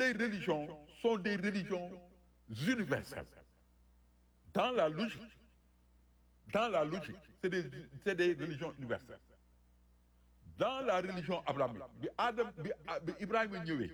les religions sont des religions universelles dans la logique dans la logique c'est des c'est des religions universelles dans la religion abrahamique bi Adam bi bi Ibrahima ñëwee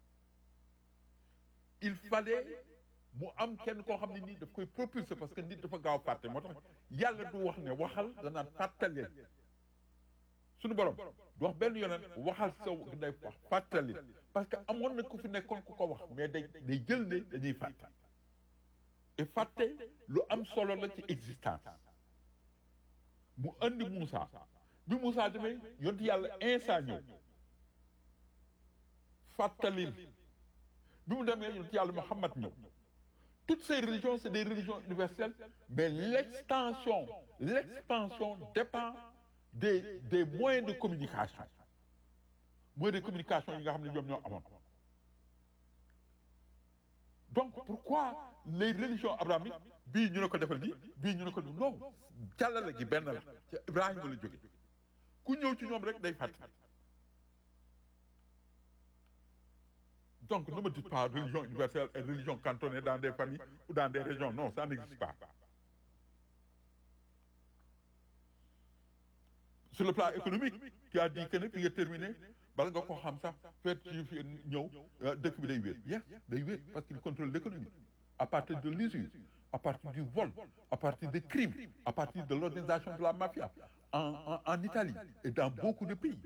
il fallait mu am kenn koo xam ne nii daf koy propulser parce que nit dafa gaaw fàtte moo tax yàlla du wax ne waxal danaan fàttali suñu borom du wax benn yonent waxal saw day wax fàttali parce que amoon na ku fi nekkoon ku ko wax mais day day jël ne dañuy fàtte et fàtte lu am solo la ci existence mu andi Moussa bi Moussa demee yonent yàlla Insa ñëw fàttalil bi mu demee yonent yàlla Muhammad ñëw toutes ces religions c'est des religions universelles mais l'extension l'expansion dépend des des moyens de communication moyens de communication yi nga xam ne ñoom ñoo amoon donc pourquoi les religions abrahamiques bii ñu ne ko defal lii bii ñu ne ko non jàllale gi benn la ci Ibrahima la jóge ku ñëw ci ñoom rek day fàtte donc ne me dites pas religion universelle et religion cantonnée dans des familles ou dans des régions non ça n'existe pas sur le plan économique tu as dit que ne fi nga terminé bala nga ko xam sax fait ci fi ñëw dëkk bi day wéet yes day wéet parce qu'il contrôle l'économie à partir de l'usure à partir du vol à partir des crimes à partir de l'organisation de la mafia en en en Italie et dans beaucoup de pays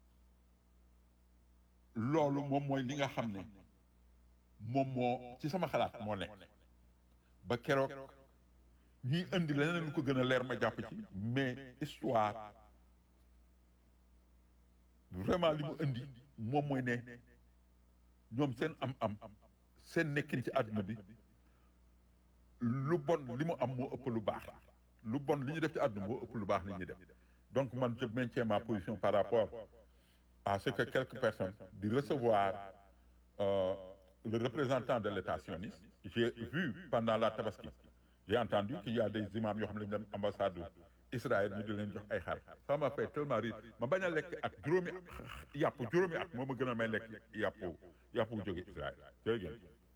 loolu moom mooy li nga xam ne moom moo ci sama xalaat moo nekk ba keroog ñuy indi leneen lu ko gën a leer ma jàpp ci mais histoire vraiment li mu indi moom mooy ne ñoom seen am-am seen nekkin ci àdduna bi lu bon li mu am moo ëpp lu baax lu bon li ñu def ci àdduna moo ëpp lu baax li ñuy def donc man je maintiens ma position par rapport à ce que quelques personnes di recevoir euh, le représentant de l'État sioniste j'ai vu pendant la tabaski j'ai entendu qu'il y a des imams yoo xam ne dem ambassade Israël ñu di leen jox ay xar ça m'a fait tellement rire ma bañ a lekk ak juróomi yàpp juróomi at moo ma gën a may lekk yàpp yàpp bu jóge Israël jërëjëf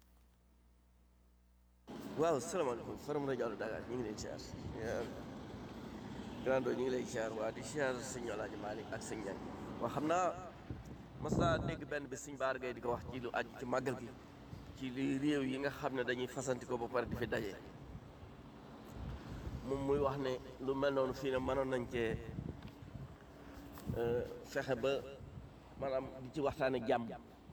waaw salaamaaleykum Faram rajo Allo Dakar ñu ngi leen siyaar grando ñu ngi lay siyaar waa di siyaar sëñ Alaaji Malick ak sëñ Ñang waaw xam naa mas naa dégg benn bi sëñ Baar Gay di ko wax ci lu aju ci màggal gi ci li réew yi nga xam ne dañuy fasanti ko ba pare di fi daje moom muy wax ne lu mel noonu fii ne mënoon nañ cee fexe ba maanaam di ci waxtaane jàmm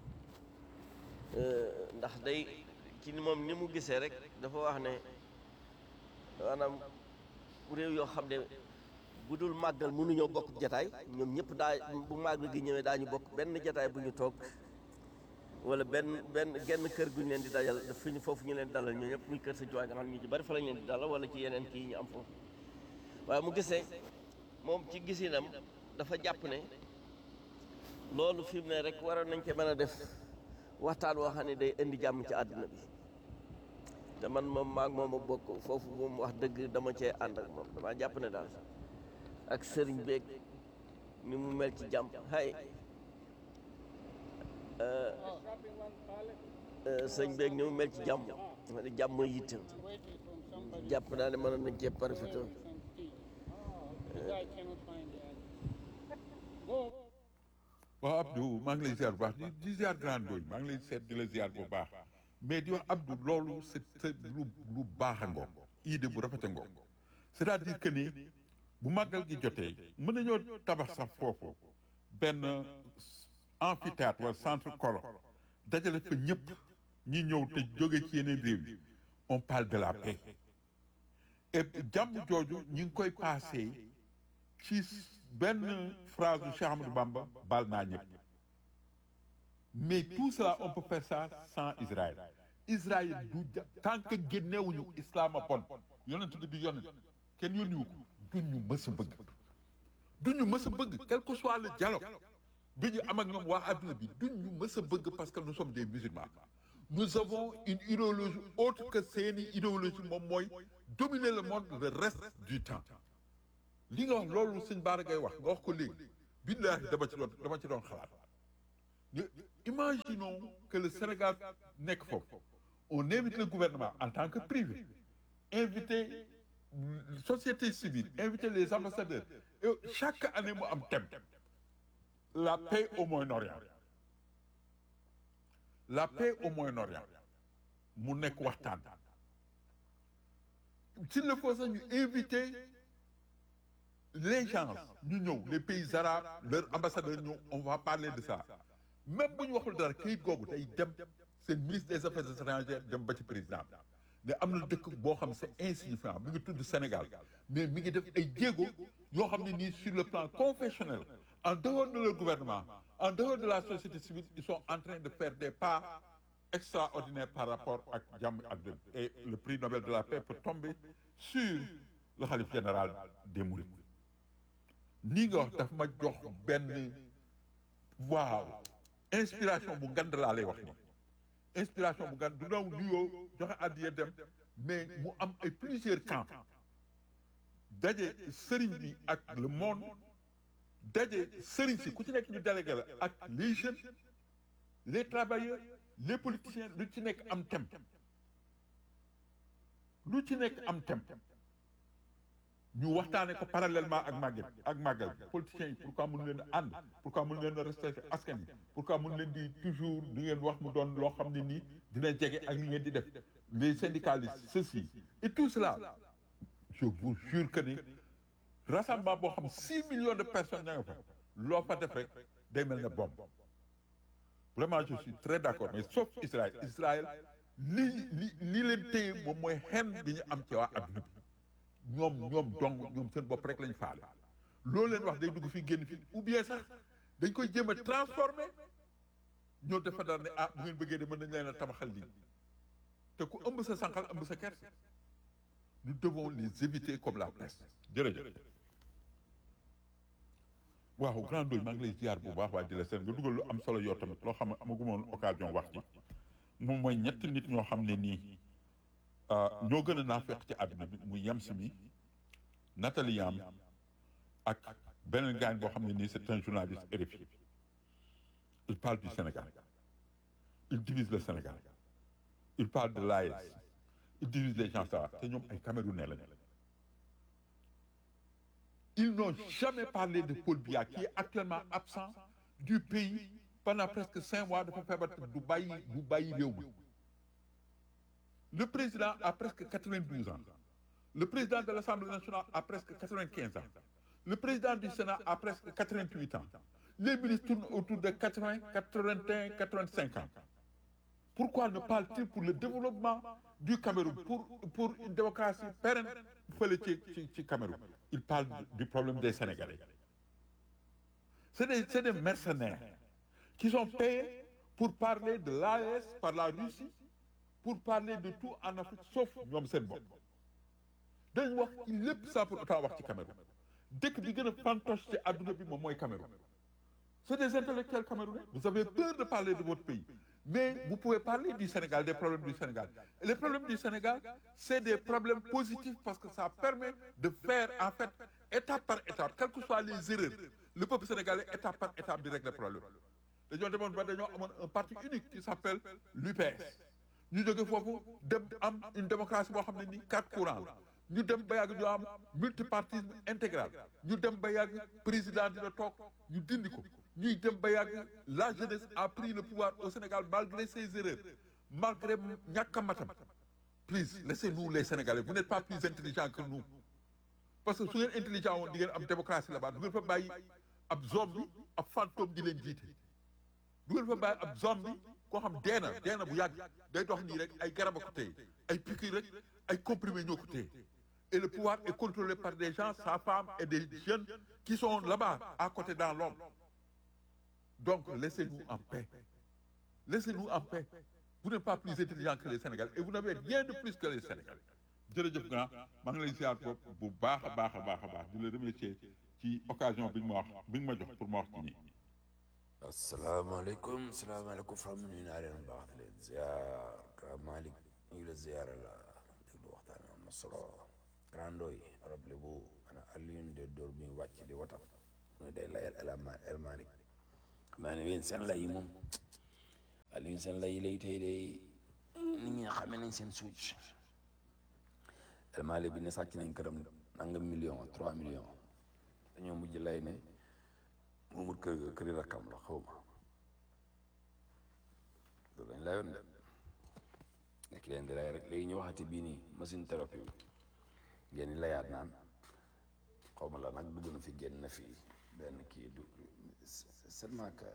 ndax day ci ni moom ni mu gisee rek dafa wax ne maanaam réew yoo xam ne bu dul màggal mënuñoo bokk jataay ñoom ñëpp daa bu màggal gi ñëwee daañu bokk benn jataay bu ñu toog wala benn benn genn kër gu ñu leen di dajal fi ñu foofu ñu leen di dalal ñoo ñëpp muy kër sa juwaay nga xam ñu ci bari fa lañ leen di dalal wala ci yeneen kii ñu am foofu waaye mu gisee moom ci gisinam dafa jàpp ne loolu fi mu ne rek waroon nañ ci mën a def waxtaan woo xam ne day indi jàmm ci àdduna bi te man moom maag moom a bokk foofu moom wax dëgg dama cee ànd ak moom damaa jàpp ne daal ak sëriñ beeg ni mu mel ci jàmm hay sëñ beeg ni mu mel ci jàmm jàmm mooy yitte jàpp naa ne mënoon nañ cee profité waaw Abdou maa ngi lay ziar bu baax di di ziar grand doy maa ngi lay seet di la ziar bu baax mais di wax Abdou loolu c'est c'est lu lu baax a ngoog idée bu rafet a ngoog c'est-à-dire que ni bu màggal gi jotee mën nañoo tabax sax foofu benn amphithéâtre wala centre colo dajale fa ñëpp ñi ñëw te jóge ci yeneen réew yi on parle de la paix et jàmm jooju ñu ngi koy passé ci benn phrase du Cheikh Ahmadou Bamba baal naa ñëpp mais tout cela on peut faire ça sans Israël Israël du ja tant que génnewuñu islam a bon yonent bi du yonent kenn yónniwu ko duñu mës a bëgg duñu mës a bëgg quel que soit le dialogue bi ñu am ak ñoom waa adduna bi duñu mës a bëgg parce que nous sommes des musulmans nous avons une idéologie autre que seeni idéologie moom mooy dominer le monde le reste du temps li nga wax loolu sëñ Baara ngay wax nga wax ko léegi billaahi dama ci doon dama ci doon xalaat imaginons que le Sénégal nekk foofu on invite le gouvernement en tant que privé inviter société civile inviter les ambassadeurs et chaque année mu am thème la paix au Moyen-Orient la paix au Moyen-Orient mu nekk waxtaan s'il le faut sax ñu inviter les gens ñu ñëw les pays arabes leurs ambassadeurs ñëw on va parler de ça même bu ñu waxul dara kayit googu day dem seen ministre des affaires étrangères dem ba ci président ne am na dëkk boo xam c'est insignifiant mi ngi tudd Sénégal mais mi ngi def ay jéego yoo xam ne nii sur le plan confessionnel en dehors de leur gouvernement en dehors de la société civile ils sont en train de faire des pas extraordinaires par rapport ak jàmm ak dëgg et le prix Nobel de la paix peut tomber sur le khalife général des Mourides nii nga wax daf ma jox benn waaw inspiration bu ngand laa lay wax ni inspiration bu ngand du daw nuyoo joxe addiya dem mais mu am ay plusieurs camps daje sëriñ bi ak le monde daje sëriñ si ku ci nekk ñu délégué la ak les jeunes les travailleurs les politiciens lu ci nekk am thème lu ci nekk am thème ñu waxtaane ko parallèlement ak màggal ak màggal politiciens yi pourquoi mënu leen a ànd pourquoi mënu leen a respecté askan yi pourquoi mënu leen di toujours di ngeen wax mu doon loo xam ne nii dina jege ak li ngeen di def les syndicalistes ceci et tout cela je vous jure que ni rassemblement boo xam six millions de personnes ña nga fa loo fa def rek day mel ne bombe vraiment je suis très d'accord mais sauf Israël Israël li li li leen téye moom mooy xen bi ñu am ci waa adduna bi ñoom ñoom dong ñoom seen bopp rek lañu faale loolu leen wax day dugg fii génn fii ou bien sax dañ koy jéem a transformer ñoo defa dara ne ah bu ngeen bëggee de mën nañ leen a tabaxal lii te ku ëmb sa sànqal ëmb sa kerse nous devons les éviter comme la peste jërëjëf waaw grand doy maa ngi lay ziar bu baax waa di la seen nga dugal lu am solo yoo tamit loo xam ne amaguma woon occasion wax ci moom mooy ñetti nit ñoo xam ne nii ñoo gën a naafeq ci àdduna bi muy yem si mi Nathalie Yam ak beneen gaañ boo xam ne nii c'est un journaliste RFI il parle du Sénégal il divise le Sénégal il parle de l'AES il divise les gens ça te ñoom ay Camerounais lañu ils n'ont jamais parlé de Paul Biya qui est actuellement absent du pays pendant presque cinq mois dafa feebar du bàyyi du bàyyi réew mi le président a presque 92 ans le président de l'Assemblée nationale a presque 95 ans le président du Sénat a presque 88 ans les ministres tournent autour de 80 81 85 ans pourquoi ne parle-t-il pour le développement du Cameroun pour pour une démocratie pérenne fële ci ci ci Cameroun il parle du problème des Sénégalais c'est des c'est des mercenaires qui sont payés pour parler de l'AES par la Russie pour parler de tout en Afrique sauf ñoom seen bopp dañ wax ci lépp ça pour autant wax ci Cameroun dëkk bi gën a fantoche ci àdduna bi moom mooy Cameroun c'est des intellectuels camerounais vous avez peur de parler de votre pays mais vous pouvez parler du Sénégal des problèmes du Sénégal et les problèmes du Sénégal c'est des problèmes positifs parce que ça permet de faire en fait étape par étape quelles que soient les erreurs le peuple sénégalais étape par étape di régler problème dañoo demoon ba dañoo amoon un parti unique qui s'appelle l'UPS ñu jóge foofu dem am une démocratie boo xam ne ni quatre courants la ñu dem ba yàgg ñu am multipartisme intégral ñu dem ba yàgg président dina toog ñu dindi ko ñuy dem ba yàgg la jeunesse a pris le pouvoir au Sénégal malgré ses erreurs malgré ñàkk a matam please laissez-nous les Sénégalais vous n'êtes pas plus intelligents que nous parce que su ngeen intelligent woon di ngeen am démocratie là-bas du ngeen fa bàyyi ab zombie ab fantôme di leen jiite du ngeen fa bàyyi ab zombie koo xam dee na dee na bu yàgg day dox nii rek ay garab a ko téye ay piqûre rek ay comprimés ñoo ko téye et le pouvoir est contrôlé par des gens sa femme et des jeunes qui sont là-bas à côté dans l'ombre donc laissez-nous en paix laissez-nous en paix vous n'êtes pas plus intelligents que les Sénégalais et vous n'avez rien de plus que les Sénégalais jërëjëf grand maa ngi lay ziar bopp bu baax a baax a baax a baax di la remercier ci occasion bi nga ma wax bi nga ma jox pour ma wax ci nii asalaamaaleykum salaamaaleykum fam nuyu naa leen baax di leen ziar ka Malick ñu ngi la ziar la déglu waxtaan am na solo grandooy arab le bu ana Alioune de Dóor mi wàcc di watam muy day layal El El Malick xam naa ne yéen seen lay yi moom Aliou seen lay lay tey day nit ñi xamee nañ seen suuc El Malick bi ne sàcc nañ këram nangam million trois millions dañoo mujj lay ne moomut kër ga këri rakkam la xaw ma loolu lañ layoon de nekk leen di lay rek léegi ñu waxati bii nii machine thérapie bi ngeen di layaat naan xaw ma la nag dugg na fi génn na fi benn kii du seulement que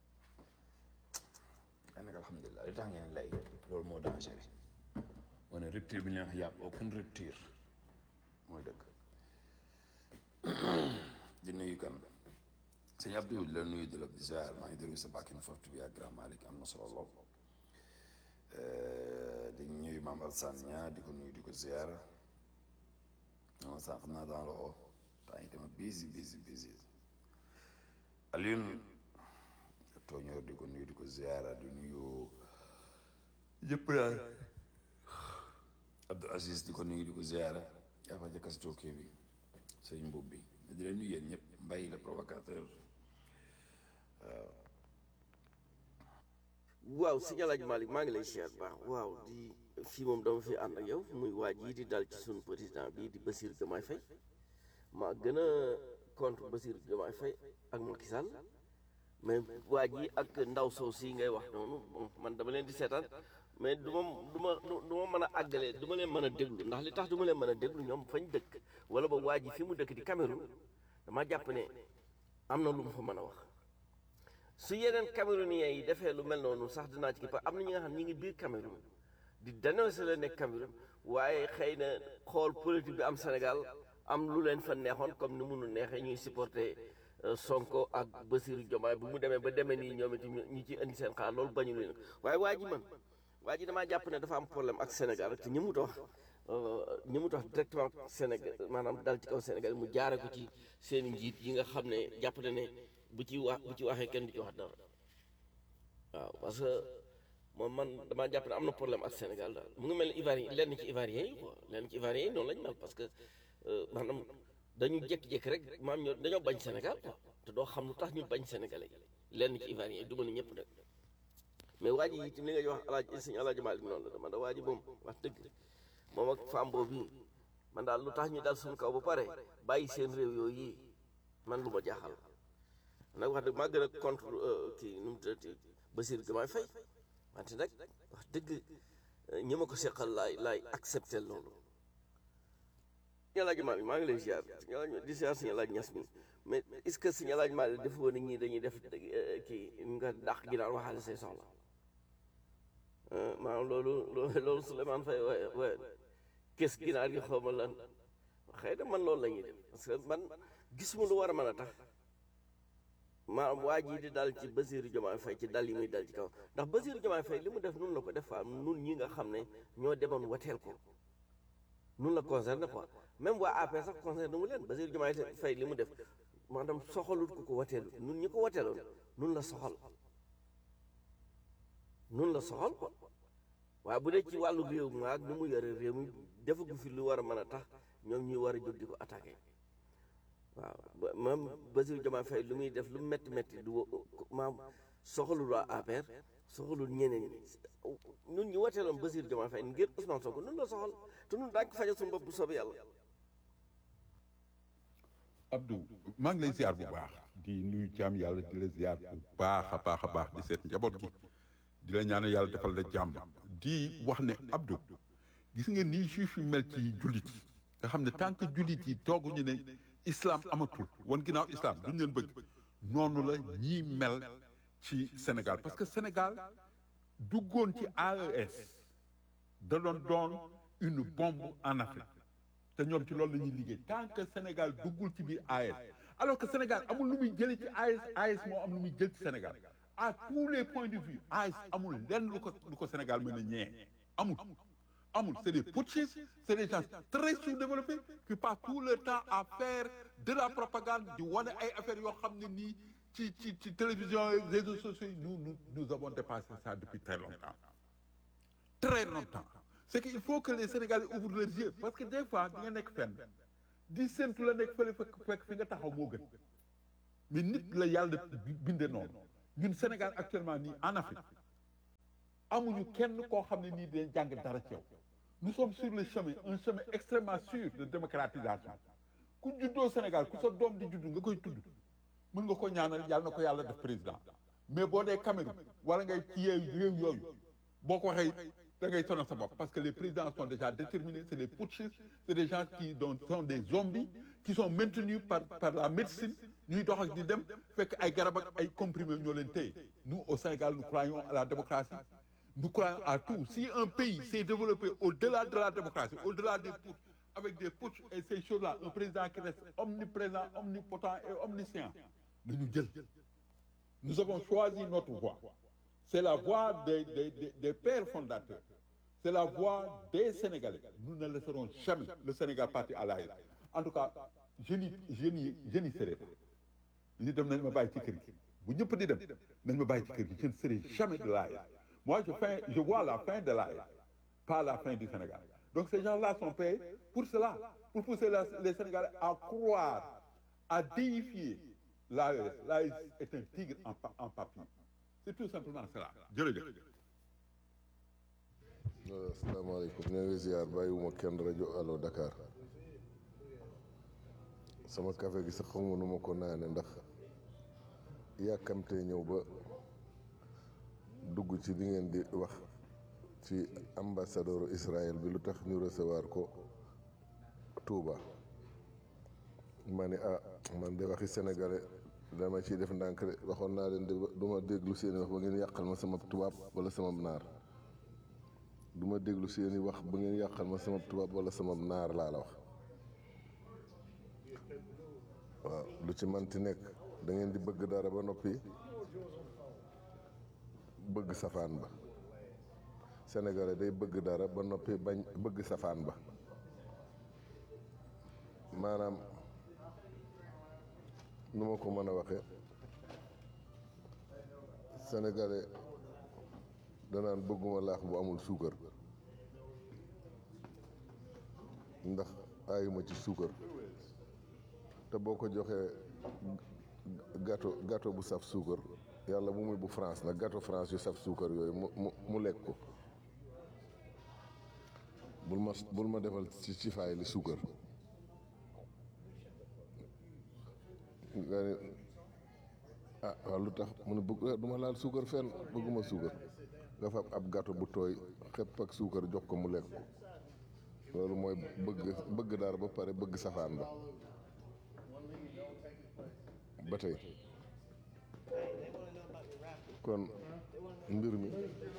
daanaka alhamdulilah li tax ngeen lay loolu moo dangereux moo ne rupture bi ñu leen wax yàpp aucune rupture mooy dëgg di nuyu kan sëñ Abdou di la nuyu di la ziar maa ngi déglu sa bàkkin fortu bi ak grand Malick am na solo lool di nuyu Mame Alsane ñaa di ko nuyu di ko ziar non sànq naa dans le haut temps yi dama busy busy busy Alioune tooñoor di ko nuyu di ko ziara di nuyu yëpp daal Abdou Aziz di ko nuyu di ko ziara yaa fa jëkkas tookee bi sëñ mbub bi di leen nuyu yéen ñëpp mbay le provocateur waaw sëñ Alaaji Malick maa ngi lay siyaar baax waaw di fii moom dama fi ànd ak yow muy waa jii di dal ci suñu président bii di Bassirou Diomaye Faye maa gën a contre Bassirou Diomaye Faye ak Macky Sall mais waa ji ak ndaw soo si ngay wax noonu bon man dama leen di seetaan mais du ma du ma du ma mën a àggale du ma leen mën a déglu ndax li tax du ma leen mën a déglu ñoom fañ dëkk wala ba waa ji fi mu dëkk di Cameroun dama jàpp ne am na lu mu fa mën a wax su yeneen Camerounais yi defee lu mel noonu sax dinaa ci kii parce que am na ñi nga xam ñi ngi biir Cameroun di dénoncer la nekk Cameroun waaye xëy na xool politique bi am Sénégal am lu leen fa neexoon comme ni munu neexee ñuy supporter Sonko ak Bassirou Diomaye bu mu demee ba demee nii ñoom itam ñu ci indi seen xaar loolu bañu leen waaye waa ji man waa ji damaa jàpp ne dafa am problème ak Sénégal rek te ñi mu wax ñi mu wax directement Sénégal maanaam dal ci kaw Sénégal mu jaare ko ci seen njiit yi nga xam ne jàpp na ne bu ci wax bu ci waxee kenn du ci wax dara waaw parce que moom man damaa jàpp ne am na problème ak Sénégal daal mu ngi mel ni Ivoirien lenn ci Ivoirien yi quoi lenn ci Ivoirien yi noonu lañu mel parce que maanaam dañu jékki-jékki rek maam ñoo dañoo bañ Sénégal quoi te doo xam lu tax ñu bañ Sénégalais yi lenn ci Ivoirien yi du ma ne ñëpp nag mais waa ji itam li nga wax alaaji sëñ alaaji Malick noonu la dama da waa ji moom wax dëgg moom ak femme boobu man daal lu tax ñu dal suñu kaw ba pare bàyyi seen réew yooyu yi man lu ma jaaxal nag wax dëgg maa gën a contre kii nu mu tuddati Bassirou Diomaye Faye wante nag wax dëgg ñi ma ko seqal laay laay accepté loolu suñu alaaji Malick maa ngi lay ziar di ziar suñu alaaji ñas mi mais est-ce que suñu alaaji Malick dafa woon ñii dañuy def kii nga dàq gi daal waxaale say soxla maanaam loolu loolu Souleymane Faye waaye waaye kes ginaar gi xaw ma lan xëy na man loolu la ñuy def parce que man gisuma lu war a mën a tax maanaam waa jii di dal ci Bassirou Diomaye Faye ci dal yi muy dal ci kaw ndax Bassirou Diomaye Faye li mu def nun la ko def fa nun ñi nga xam ne ñoo demoon wateel ko nun la concerné quoi même waa APR sax concerné mu leen Bassirou Diomaye Faye li mu def maanaam soxalut ko ko wateelu nun ñi ko wateeloon nun la soxal nun la soxal quoi waaye bu dee ci wàllu réew mi ak ni mu yore réew mi defagu fi lu war a mën a tax ñoom ñuy war a jóg di ko attaqué waaw même Bassirou Diomaye Faye lu muy def lu métti métti du maam soxalul waa APR soxalul ñeneen ñi ñun ñu wateeloon Bassirou Diomaye Faye ngir Ousmane Sonko nun la soxal te nun daañu ko fajal suñu bopp bu soobee yàlla Abdou maa ngi lay ziar bu baax di nuyu jaam yàlla di la ziar bu baax a baax a baax di seet njaboot gi di la ñaanal yàlla defal la jàmm di wax ne Abdou gis nga nii juif yi mel ci jullit yi nga xam ne tant que jullit yi tooguñu ne islam amatul wan ginnaaw islam duñ leen bëgg noonu la ñii mel ci Sénégal parce que Sénégal duggoon ci AES da doon doon une bombe en Afrique te ñoom ci loolu la ñuy liggéey tant que Sénégal duggul ci biir AES alors que Sénégal amul lu muy jëlee ci AES AES moo am lu muy jël ci Sénégal à tous les points de vue AES amul lenn lu ko lu ko Sénégal mën a ñee amul amul c'est des putschistes c'est des gens très sous-développés qui passent tout leur temps à faire de la propagande di wane ay affaires yoo xam ne nii ci ci ci télévision et réseaux sociaux yi nous nous nous avons dépassé ça depuis très longtemps très longtemps c'est qu'il faut que les Sénégalais ouvrent leurs yeux parce que des fois di nga nekk fenn di séntu la nekk fële fekk fekk fi nga taxaw moo gën mais nit la yàlla binde noonu ñun Sénégal actuellement nii en Afrique amuñu kenn koo xam ne nii dinañ jàng dara ci yow nous sommes sur le chemin un chemin extrêmement sûr de démocratisation ku juddoo Sénégal ku sa doom di judd nga koy tudd mën nga ko ñaanal yàlla na ko yàlla def président mais boo dee Cameroun wala ngay ci yeeyu réew yooyu boo ko waxee da ngay sonal sa bopp parce que les présidents sont déjà déterminés c'est des putschistes c'est des gens qui donc sont des zombies qui sont maintenus par par la médecine ñuy dox ak di dem fekk ay garab ak ay comprimés ñoo leen téye nous au Sénégal nous croyons à la démocratie nous croyons à tout si un pays s'est développé au-delà de la démocratie au-delà des putsch avec des putsch et ces choses-là un président qui reste omniprésent omnipotent et omniscient nañu jël nous avons choisi notre voie c'est la voie des des des, des pères fondateurs c'est la voie des Sénégalais nous ne laisserons jamais le Sénégal partir à l'arrière en tout cas je n'y je n'y je n'y serai pas ñu dem nañ ma bàyyi ci kër gi bu ñëpp di dem nañ ma bàyyi ci kër gi je ne serai jamais de l'arrière moi je fin je vois la fin de l'arrière pas la fin du Sénégal donc ces gens-là sont payés pour cela pour pousser la, les Sénégalais à croire à déifier l'AES l'AES est un tigre en pa- en papier c'est tout simplement cela jërëjëf waaw asalaamaaleykum ñoo ngi ziar bàyyiwuma kenn rajo Allo Dakar sama café gi sax xamu nu ma ko naane ndax yàkkamtee ñëw ba dugg ci li ngeen di wax ci ambassadeur Israël bi lu tax ñu recevoir ko Touba ma ne ah man de waxi sénégalais dama ciy def ndànk de waxoon naa leen de du ma déglu seeni wax ba ngeen yàqal ma sama tubaab wala sama naar du ma déglu seeni wax ba ngeen yàqal ma sama tubaab wala sama naar laa la wax waaw lu ci manti nekk da ngeen di bëgg dara ba noppi bëgg safaan ba sénégalais day bëgg dara ba noppi bañ bëgg safaan ba maanaam nu ma ko mën a waxe sénégalais danaan bëgguma laax bu amul suukar ndax aayuma ci suukar te boo ko joxee gâteau gâteau bu saf suukar yàlla bu muy bu France nag gâteau France yu saf suukar yooyu mu mu mu lekk ko bul ma bul ma defal ci ci faay li suukar nga ne ah waaw lu tax mu ne bëgg du ma laal suukar fenn bëgguma suukar nga fab ab gâteau bu tooy xepp ak suukar jox ko mu lekk ko loolu mooy bëgg bëgg dara ba pare bëgg safaan ba ba tey kon mbir mi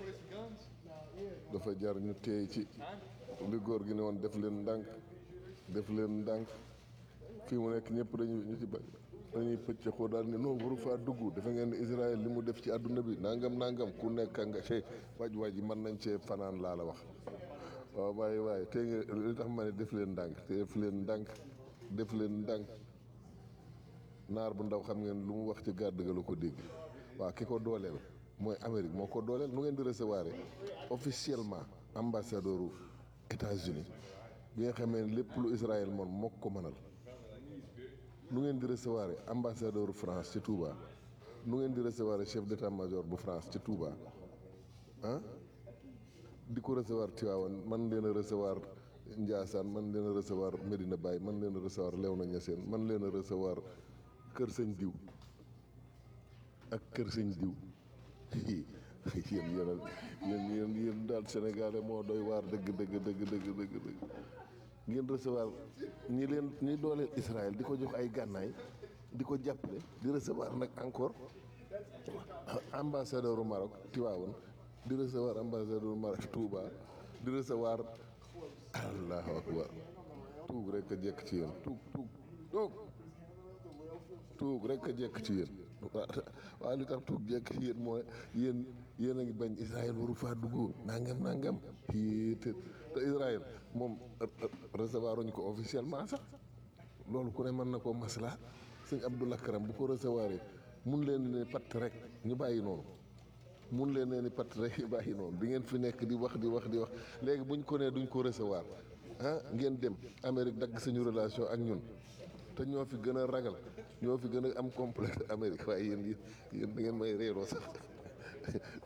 dafa jar ñu teey ci li góor gi ne woon def leen ndànk def leen ndànk fii mu nekk ñëpp dañuy ñu ci ba dañuy pëcc ko daal ne non waru faa dugg dafa ngeen ne Israël li mu def ci àdduna bi nangam nangam ku nekk nga cee waaj waaj yi mën nañ cee fanaan laa la wax waaw waaye waaye tey nga li tax ma ne def leen ndànk te def leen ndànk def leen ndànk naar bu ndaw xam ngeen lu mu wax ci gàdd ga la ko dégg waaw ki ko dooleel mooy Amérique moo ko dooleel nu ngeen di recevoir officiellement ambassadeur u États-Unis bi nga xamee ne lépp lu Israël moom moo ko mënal nu ngeen di recevoir ambassadeur France ci Touba nu ngeen di recevoir chef d'état-major bu France ci Touba ah di ko recevoir Tivaouane man leen a recevoir Ndiassane man leen a recevoir Medina Baye man leen a recevoir Léona Niassène man leen a recevoir Kër Sëñ Diw ak Kër Sëñ Diw yéen yéen yéen yéen yéen daal Sénégalais moo doy waar dëgg dëgg dëgg dëgg dëgg dëgg ngeen recevoir ñi leen ñi dooleel Israël di ko jox ay gànnaay di ko jàppale di recevoir nag encore ambassadeur u Maroc Tivaouane di recevoir ambassadeur u Maroc Touba di recevoir allahu akbar tuug rek a jekk ci yéen tuug tuug tuug tuug rek a jekk ci yéen waaw li tax tuug jekk ci yéen mooy yéen yéen a ngi bañ Israël waru faa dugg nangam nangam yii te te Israël moom recevoir uñu ko officiellement sax loolu ku ne mën na koo masla sëñ Abdoulaye Karam bu ko recevoir mun leen ne patt rek ñu bàyyi noonu mun leen ne ni patt rek ñu bàyyi noonu di ngeen fi nekk di wax di wax di wax léegi buñ ko nee duñ ko recevoir ah ngeen dem Amérique dagg suñu relation ak ñun te ñoo fi gën a ragal ñoo fi gën a am complexe Amérique waaye yéen yéen da ngeen may réeroo sax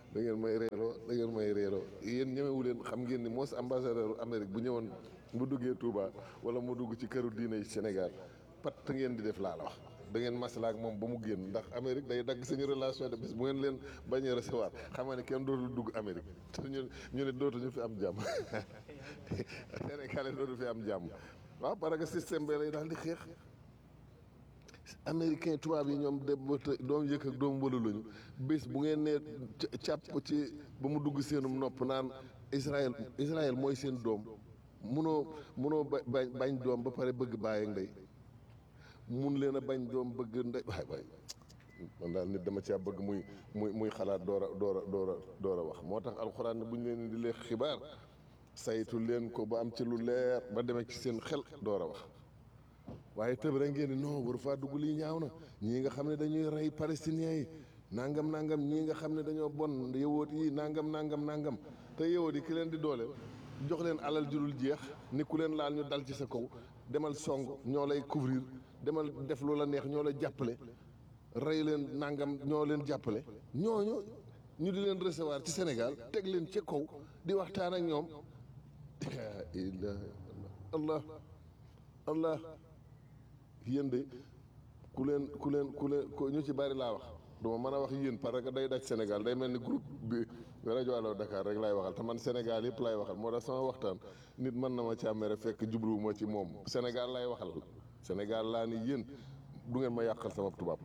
da ngeen may reeroo da ngeen may reeroo yéen ñemewu leen xam ngeen ni moos ambassadeur Amérique bu ñëwoon bu duggee Touba wala mu dugg ci këru diine yi Sénégal pat ngeen di def laa la wax da ngeen maslaa ak moom ba mu génn ndax Amérique day dagg suñu relation de bis bu ngeen leen bañee recevoir xam nga ne kenn dootul dugg Amérique te ñu ñu ne dootuñu fi am jàmm Sénégalais dootu fi am jàmm waaw parce que système bi lay daal di xeex américain tubaab yi ñoom de ba te doom yëkk ak doom wëlu lañu bés bu ngeen nee càpp ci ba mu dugg seenum nopp naan Israël Israël mooy seen doom munoo munoo ba bañ bañ doom ba pare bëgg bàyyi ak ndey mun leen a bañ doom bëgg ndey waay waay man daal nit dama caa bëgg muy muy muy xalaat door a door a door a door a wax moo tax alxuraan ne bu ñu leen di leen xibaar saytu leen ko ba am ci lu leer ba demee ci seen xel door a wax waaye tëb rek ngeen ni non waru faa dugg lii ñaaw na ñii nga xam ne dañuy rey palestiniens yi nangam nangam ñii nga xam ne dañoo bon yëwoot yi nangam nangam nangam te yëwoot yi ki leen di doole jox leen alal jurul jeex ni ku leen laal ñu dal ci sa kaw demal song ñoo lay couvrir demal def lu la neex ñoo lay jàppale rey leen nangam ñoo leen jàppale ñooñu ñu di leen recevoir ci Sénégal teg leen ci kaw di waxtaan ak ñoom ilaha allah allah yéen de ku leen ku leen ku leen ku ñu ci bari laa wax duma mën a wax yéen parce que day daj Sénégal day mel ni groupe bi rajo Allo Dakar rek laay waxal te man Sénégal yëpp laay waxal moo tax sama waxtaan nit mën na ma càmmere fekk jubluwuma ci moom Sénégal laay waxal Sénégal laa ni yéen du ngeen ma yàqal sama tubaab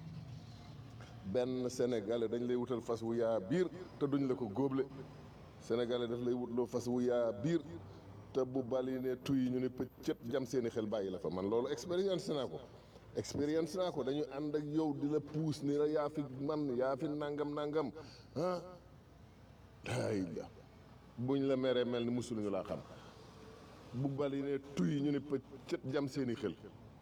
benn Sénégalais dañ lay wutal fas wu yaa biir te duñ la ko góoble Sénégalais daf lay wutloo fas wu yaa biir te bu bali ne tuy ñu ne pëccët jam seeni xel bàyyi la fa man loolu expérience naa ko expérience naa ko dañu ànd ak yow di la puus ni la yaa fi man yaa fi nangam nangam ah ay la buñ la meree mel ni musuluñu laa xam bu bali ne tuy ñu ne pëccët jam seeni xel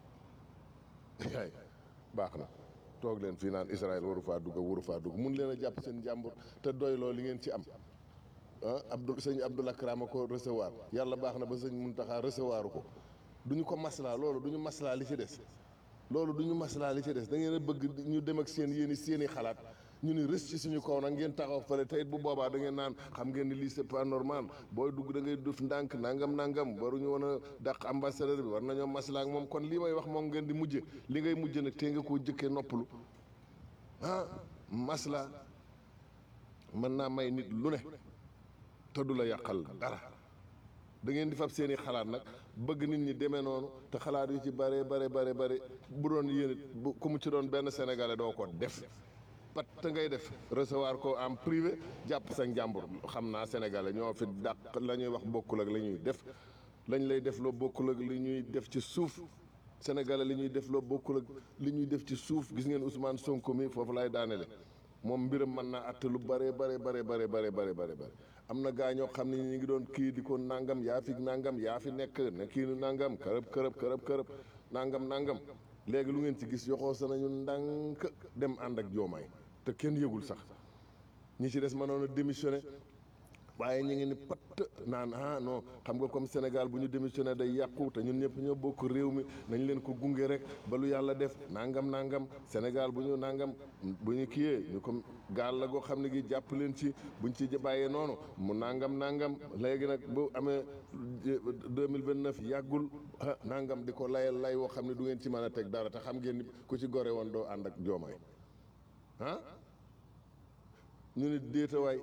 ay baax na toog leen fii naan Israël waru faa dugg waru faa dugg mun leen a jàpp seen jàmbur te doy loo li ngeen ci am ah Abdou sëñ Abdoul Akram a ko recevoir yàlla baax na ba sëñ Muntaxa recevoir ko du ñu ko maslaa loolu du ñu maslaa li ci des loolu du ñu maslaa li ci des da ngeen a bëgg ñu dem ak seen yéen i seen i xalaat ñu ni rës ci suñu kaw nag ngeen taxaw fële tey bu boobaa da ngeen naan xam ngeen ni lii c'est pas normal booy dugg da ngay def ndànk nangam nangam waruñu woon a dàq ambassadeur bi war nañoo maslaa ak moom kon lii may wax moom ngeen di mujje li ngay mujje nag tey nga koo jëkkee noppalu ah maslaa mën naa may nit lu ne te du la yàqal dara da ngeen di fab seeni xalaat nag bëgg nit ñi demee noonu te xalaat yu ci bare bare bare bare bu doon yéen bu ku mu ci doon benn sénégalais doo ko def pat te ngay def recevoir ko en privé jàpp sa njàmbur xam naa sénégalais ñoo fi dàq la ñuy wax bokkul ak la ñuy def lañ lay def loo bokkul ak li ñuy def ci suuf sénégalais li ñuy def loo bokkul ak li ñuy def ci suuf gis ngeen Ousmane Sonko mi foofu lay daanele moom mbiram mën naa atte lu bare bare bare bare bare bare bare bare am na gaa ñoo xam ne ñu ngi doon kii di ko nangam yaa fi nangam yaa fi nekk ne kii nu nangam kërëb kërëb kërëb kërëb nangam nangam léegi lu ngeen ci gis yoxoo sa nañu ndànk dem ànd ak joomaay te kenn yëgul sax ñi ci des mënoon a démissionné waaye ñu ngi ni patt naan ah non xam nga comme Sénégal bu ñu démissionné day yàqu te ñun ñëpp ñoo bokk réew mi nañ leen ko gunge rek ba lu yàlla def nangam nangam Sénégal bu ñu nangam bu ñu kiyee ñu comme gaal la goo xam ne gi jàpp leen ci buñ ci bàyyee noonu mu nangam nangam léegi nag bu amee deux mille vingt neuf yàggul ah nangam di ko layal lay woo xam ne du ngeen ci mën a teg dara te xam ngeen ni ku ci gore woon doo ànd ak joomaay ah ñu ne déetawaay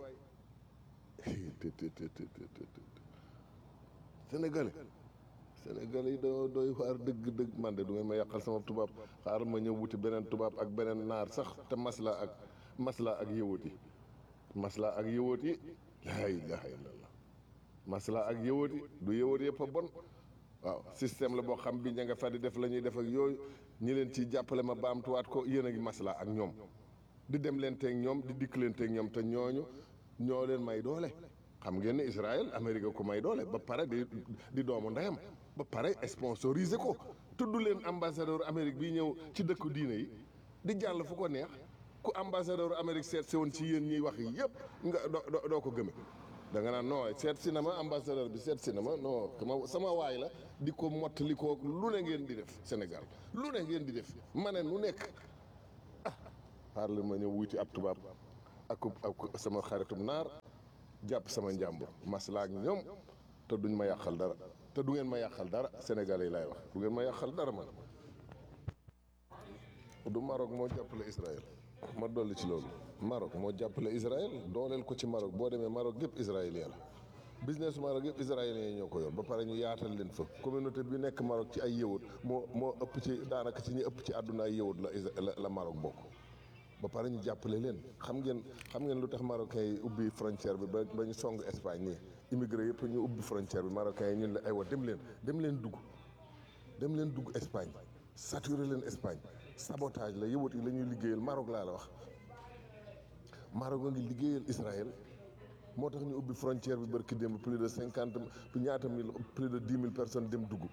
sénégalais sénégalais yi dañoo doy waar dëgg dëgg man de du ngeen ma yàqal sama tubaab xaaral ma ñëw wuti beneen tubaab ak beneen naar sax te masla ak masla ak yëwoot yi masla ak yëwoot yi laa ilaha illallah masla ak yëwoot yi du yëwoot yëpp a bon waaw système la boo xam bi ña nga fa di def la ñuy def ak yooyu ñi leen ci jàppale ma baamtuwaat ko yéen a ngi masla ak ñoom di dem leen teeg ñoom di dikk leen teeg ñoom te ñooñu ñoo leen may doole xam ngeen ne Israël Amérique ko may doole ba pare di di doomu ndeyam ba pare sponsorisé ko tudd leen ambassadeur Amérique bi ñëw ci dëkku diine yi di jàll fu ko neex ku ambassadeur Amérique seet si woon ci yéen ñiy wax yi yëpp nga doo doo ko gëme da nga naan non seet si na ma ambassadeur bi seet si na ma non sama sama waay la di ko mottali ko lu ne ngeen di def Sénégal lu ne ngeen di def ma ne nu nekk ah xaar la ma ñëw wuti ab tubaab ak ak sama xaritum naar jàpp sama njàmbur maslaa ak ñoom te duñ ma yàqal dara te du ngeen ma yàqal dara sénégalais yi laay wax du ngeen ma yàqal dara man du Maroc moo jàppale Israël ma dolli ci loolu Maroc moo jàppale Israël dooleel ko ci Maroc boo demee Maroc yëpp israélien la business Maroc yëpp israéliens yi ñoo ko yor ba pare ñu yaatal leen fa communauté bi nekk Maroc ci ay yëwut moo moo ëpp ci daanaka ci ñi ëpp ci àdduna ay yëwut la Is- la la Maroc bokk ba pare ñu jàppale leen xam ngeen xam ngeen lu tax marocains yi ubbi frontière bi ba ba ñu song Espagne nii immigré yëpp ñu ubbi frontière bi marocains yi ñun la aywa dem leen dem leen dugg dem leen dugg Espagne saturé leen Espagne sabotage la yëwut yi la ñuy liggéeyal Maroc laa la wax Maroc a ngi liggéeyal Israël moo tax ñu ubbi frontière bi barki démb plus de cinquante ñaata mille plus de dix mille personnes dem dugg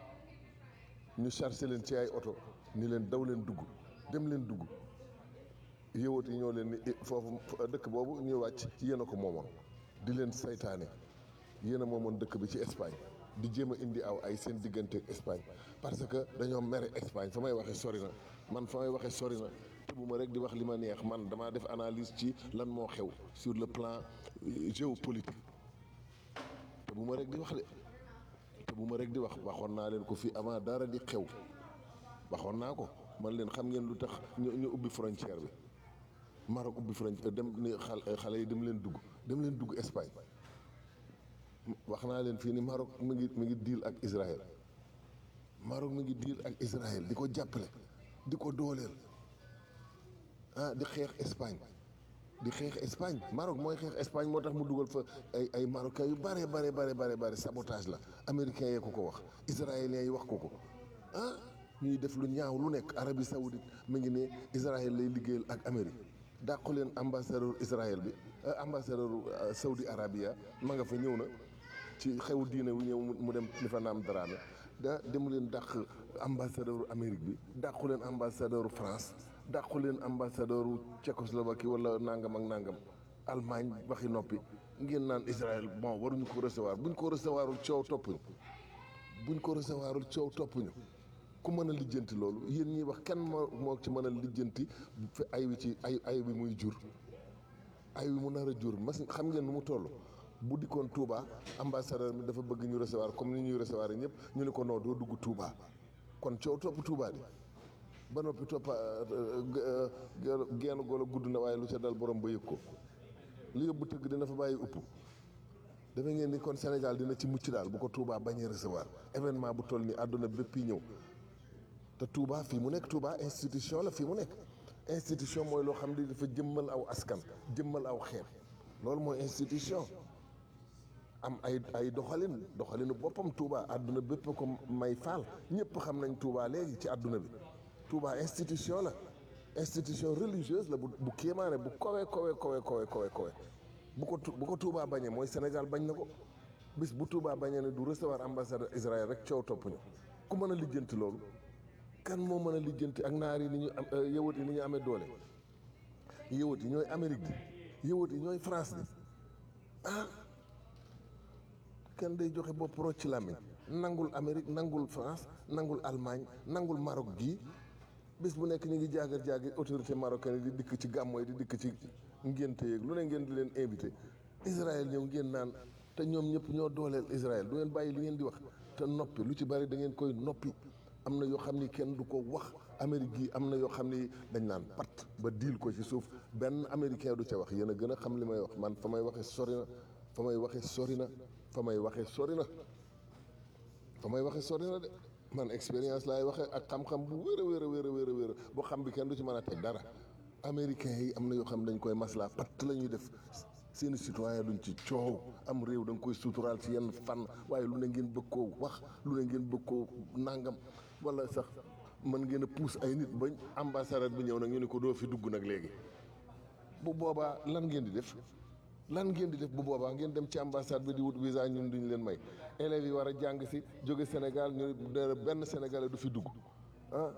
ñu chargé leen ci ay oto ni leen daw leen dugg dem leen dugg yëwat yi ñoo leen ni foofu dëkk boobu ñuy wàcc ci yéen a ko moomoon di leen saytaane yéen a moomoon dëkk bi ci Espagne di jéem a indi aw ay seen diggante ak Espagne parce que dañoo mere Espagne fa may waxee sori na man fa may waxee sori na te bu ma rek di wax li ma neex man damaa def analyse ci lan moo xew sur le plan euh, géopolitique te bu ma rek di wax de te bu ma rek di wax waxoon naa leen ko fii avant dara di xew waxoon naa ko man leen xam ngeen lu tax ñu ñu ubbi frontière bi Maroc ubbi frontière dem ni xal xale yi dem leen dugg dem leen dugg Espagne wax naa leen fii ni Maroc mi ngi mi ngi deal ak Israël Maroc mi ngi deal ak Israël di ko jàppale di ko dooleel ah di xeex Espagne di xeex Espagne Maroc mooy xeex Espagne moo tax mu dugal fa ay ay marocains yu bare bare bare bare bare sabotage la américains yee ko ko wax israéliens yi wax ko ko ah ñuy def lu ñaaw lu nekk Arabie Saoudite mi ngi ne Israël lay liggéeyal ak Amérique dàqu leen ambassadeur Israël bi ambassadeur Saudi Arabia ma nga fa ñëw na ci xew diine wu ñëw mu dem ni fa naam daraame da demu leen dàq ambassadeur Amérique bi dàqu leen ambassadeur France dàqu leen ambassadeur Tchécoslovaquie wala nangam ak nangam Allemagne waxi noppi ngeen naan Israël bon waruñu ko recevoir buñ ko recevoirul coow toppuñu buñ ko recevoirul coow toppuñu ku mën a lijjanti loolu yéen ñiy wax kenn moo moo ci mën a lijjanti fi ay wi ci ay ay bi muy jur ay wi mu nar a jur mas xam ngeen nu mu toll bu dikkoon Touba ambassadeur bi dafa bëgg ñu recevoir comme ni ñuy recevoir ñëpp ñu ne ko non doo dugg Touba kon coow topp Touba di ba noppi toppa genn golo gudd na waaye lu ca dal borom ba yëg ko li yóbbu tëgg dina fa bàyyi upp dafa ngeen ni kon Sénégal dina ci mucc daal bu ko Touba bañee recevoir événement bu toll ni àdduna bépp yi ñëw te Touba fii mu nekk Touba institution la fii mu nekk institution mooy loo xam ne dafa jëmmal aw askan jëmmal aw xeet loolu mooy institution am ay ay doxalin doxalinu boppam Touba àdduna bépp ko may faal ñëpp xam nañ Touba léegi ci àdduna bi Touba institution la institution religieuse la bu bu kéemaane bu kowe kowe kowe kowe kowe kowe bu ko bu ko Touba bañee mooy Sénégal bañ na ko bis bu Touba bañee ne du recevoir ambassade Israël rek coow topp ñu ku mën a lijjanti loolu kan moo mën a lijjanti ak naar yi ni ñu am yëwat yi ni ñu amee doole yëwat yi ñooy Amérique di yëwat yi ñooy France di ah kenn day joxe bopp rocc ci làmmiñ nangul Amérique nangul France nangul Allemagne nangul Maroc gii bis bu nekk ñu ngi jaagar jaagi autorité marocaine yi di dikk ci gàmmo yi di dikk ci ngénte yeeg lu ne ngeen di leen invité Israël ñëw ngeen naan te ñoom ñëpp ñoo dooleel Israël du ngeen bàyyi li ngeen di wax te noppi lu ci bari da ngeen koy noppi am na yoo xam ni kenn du ko wax Amérique gi am na yoo xam ni dañ naan pat ba diil ko ci suuf benn américain du ca wax yéen a gën a xam li may wax man fa may waxee sori na fa may waxee sori na fa may waxee sori na fa may waxee sori na de man expérience laay waxee ak xam-xam bu wér a wér a wér a wér a wér boo xam bi kenn du ci mën a teg dara américains yi am na yoo xam ne dañ koy maslaa patt la ñuy def seeni citoyen duñ ci coow am réew da nga koy suturaal ci yenn fan waaye lu ne ngeen bëgg koo wax lu ne ngeen bëgg koo nangam wala sax mën ngeen a pousse ay nit bañ ambassadeur bi ñëw nag ñu ne ko doo fi dugg nag léegi bu boobaa lan ngeen di def lan ngeen di def bu boobaa ngeen dem ci ambassade bi di wut visa ñun duñ leen may élèves yi war a jàng si jóge Sénégal ñu ne benn sénégalais du fi dugg ah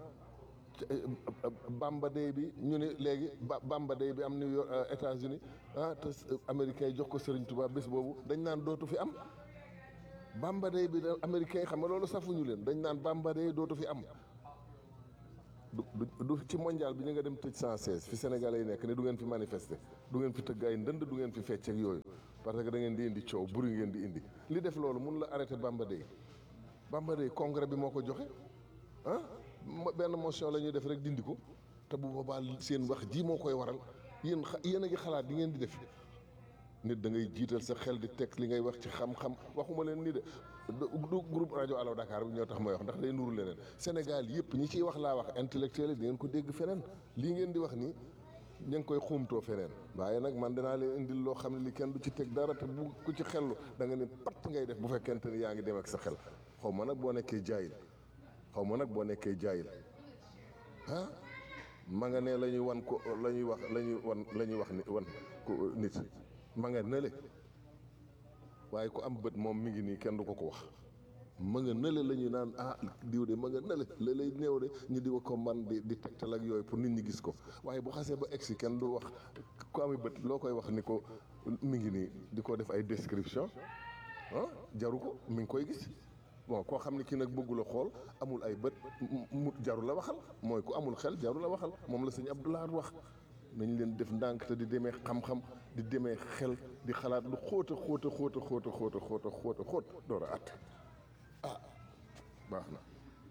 Bamba Day bi ñu ne léegi Bamba Day bi am New York États-Unis ah te américains yi jox ko Serigne Touba bés boobu dañ naan dootu fi am Bamba Day bi américains yi xam nga loolu safuñu leen dañ naan Bamba Day dootu fi am du du ci mondial bi ñu nga dem tëj 116 fi sénégalais yi nekk ne du ngeen fi manifester du ngeen fi tëgg ay ndënd du ngeen fi fecc ak yooyu parce que da ngeen di indi coow buri ngeen di indi li def loolu mun la arrêté Bamba Day Bamba Day congrès bi moo ko joxe ah mo- benn motion la ñuy def rek dindi ko te bu boobaa seen wax ji moo koy waral yéen xa yéen a ngi xalaat di ngeen di def nit da ngay jiital sa xel di teg li ngay wax ci xam-xam waxuma leen nii de du du groupe rajo Allo Dakar bi ñoo tax may wax ndax day nuru leneen Sénégal yëpp ñi ciy wax laa wax intellectuel yi di ngeen ko dégg feneen lii ngeen di wax nii ñu ngi koy xuumtoo feneen waaye nag man dinaa leen indil loo xam ne li kenn du ci teg dara te bu ku ci xellu da nga ne patt ngay def bu fekkente ni yaa ngi dem ak sa xel xaw ma nag boo nekkee jaayil xaw ma nag boo nekkee jaayil ah ma nga ne la ñuy wan ko la ñuy wax la ñuy wan la ñuy wax ni wan ko nit ma nga nële waaye ku am bët moom mi ngi nii kenn du ko ko wax ma nga nële la ñuy naan ah diw de ma nga nële la lay néew de ñu di ko man di di tegtal ak yooyu pour nit ñi gis ko waaye bu xasee ba egsi kenn du wax ku ami bët loo koy wax ni ko mi ngi nii di ko def ay description ah jaru ko mi ngi koy gis bon koo xam ne kii nag bëggu la xool amul ay bët mu jaru la waxal mooy ku amul xel jaru la waxal moom la sëñ Abdoulaye wax nañ leen def ndànk te di demee xam-xam di demee xel di xalaat lu xóota xóota xóota xóota xóota xóota xóota xóot door a at ah baax na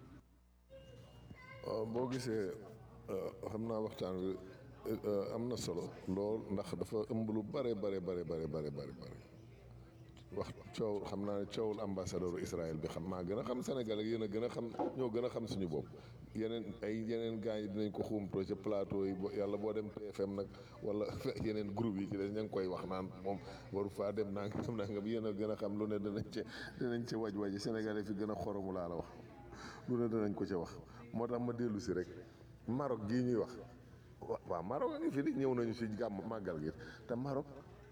waaw boo gisee xam naa waxtaan wi am na solo lool ndax dafa ëmb lu bare bare bare bare bare bare bare wax coow xam naa ne coowul ambassadeur Israël bi xam maa gën a xam Sénégal ak yéen a gën a xam ñoo gën a xam suñu bopp yeneen ay yeneen gars yi dinañ ko xuumtoo ci plateau yi yàlla boo dem TFM nag wala yeneen groupe yi ci des ña ngi koy wax naan moom waru faa dem naa nga xam naa nga yéen a gën a xam lu ne danañ ca danañ ca waj waji Sénégalais fi gën a xoromu laa la wax lu ne danañ ko ca wax moo tax ma dellu si rek Maroc gii ñuy wax waaw Maroc a ngi fi di ñëw nañu si gàmm màggal gi te Maroc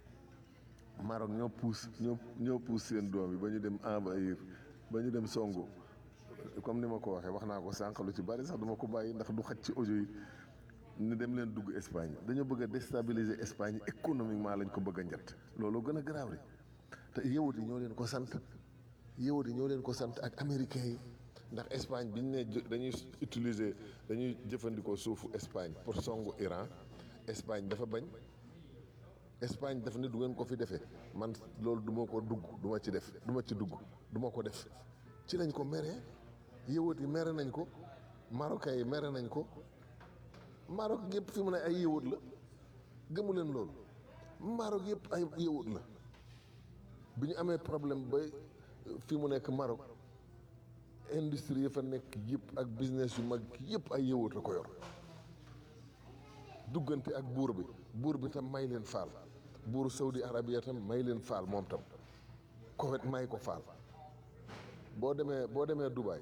Maroc ñoo puus ñoo ñoo puus seen doom yi ba ñu dem envahir ba ñu dem songu comme ni ma ko waxee wax naa ko sànq lu ci bari sax duma ko bàyyi ndax du xaj ci audio yi ni dem leen dugg Espagne dañoo bëgg a déstabiliser Espagne économiquement lañ ko bëgg a njett loolu gën a garaaw rek te yewut yi ñoo leen ko sant yewut yi ñoo leen ko sant ak américains yi ndax Espagne biñ ne dañuy utiliser dañuy jëfandikoo suufu Espagne pour songu Iran Espagne dafa bañ Espagne daf ne du ngeen ko fi defee man loolu du ma ko dugg du ma ci def du ma ci dugg du ma ko def ci lañ ko meree yëwat yi mere nañ ko marocains yi mere nañ ko Maroc yëpp fi mu ne ay yëwat la gëmu leen loolu Maroc yëpp ay yëwat la bi ñu amee problème ba fi mu nekk Maroc industrie yi fa nekk yëpp ak business yu mag yëpp ay yëwat a ko yor duggante ak buur bi buur bi tam may leen faal buuru Saudi Arabia tam may leen faal moom tam Koweït may ko faal boo demee boo demee Dubaï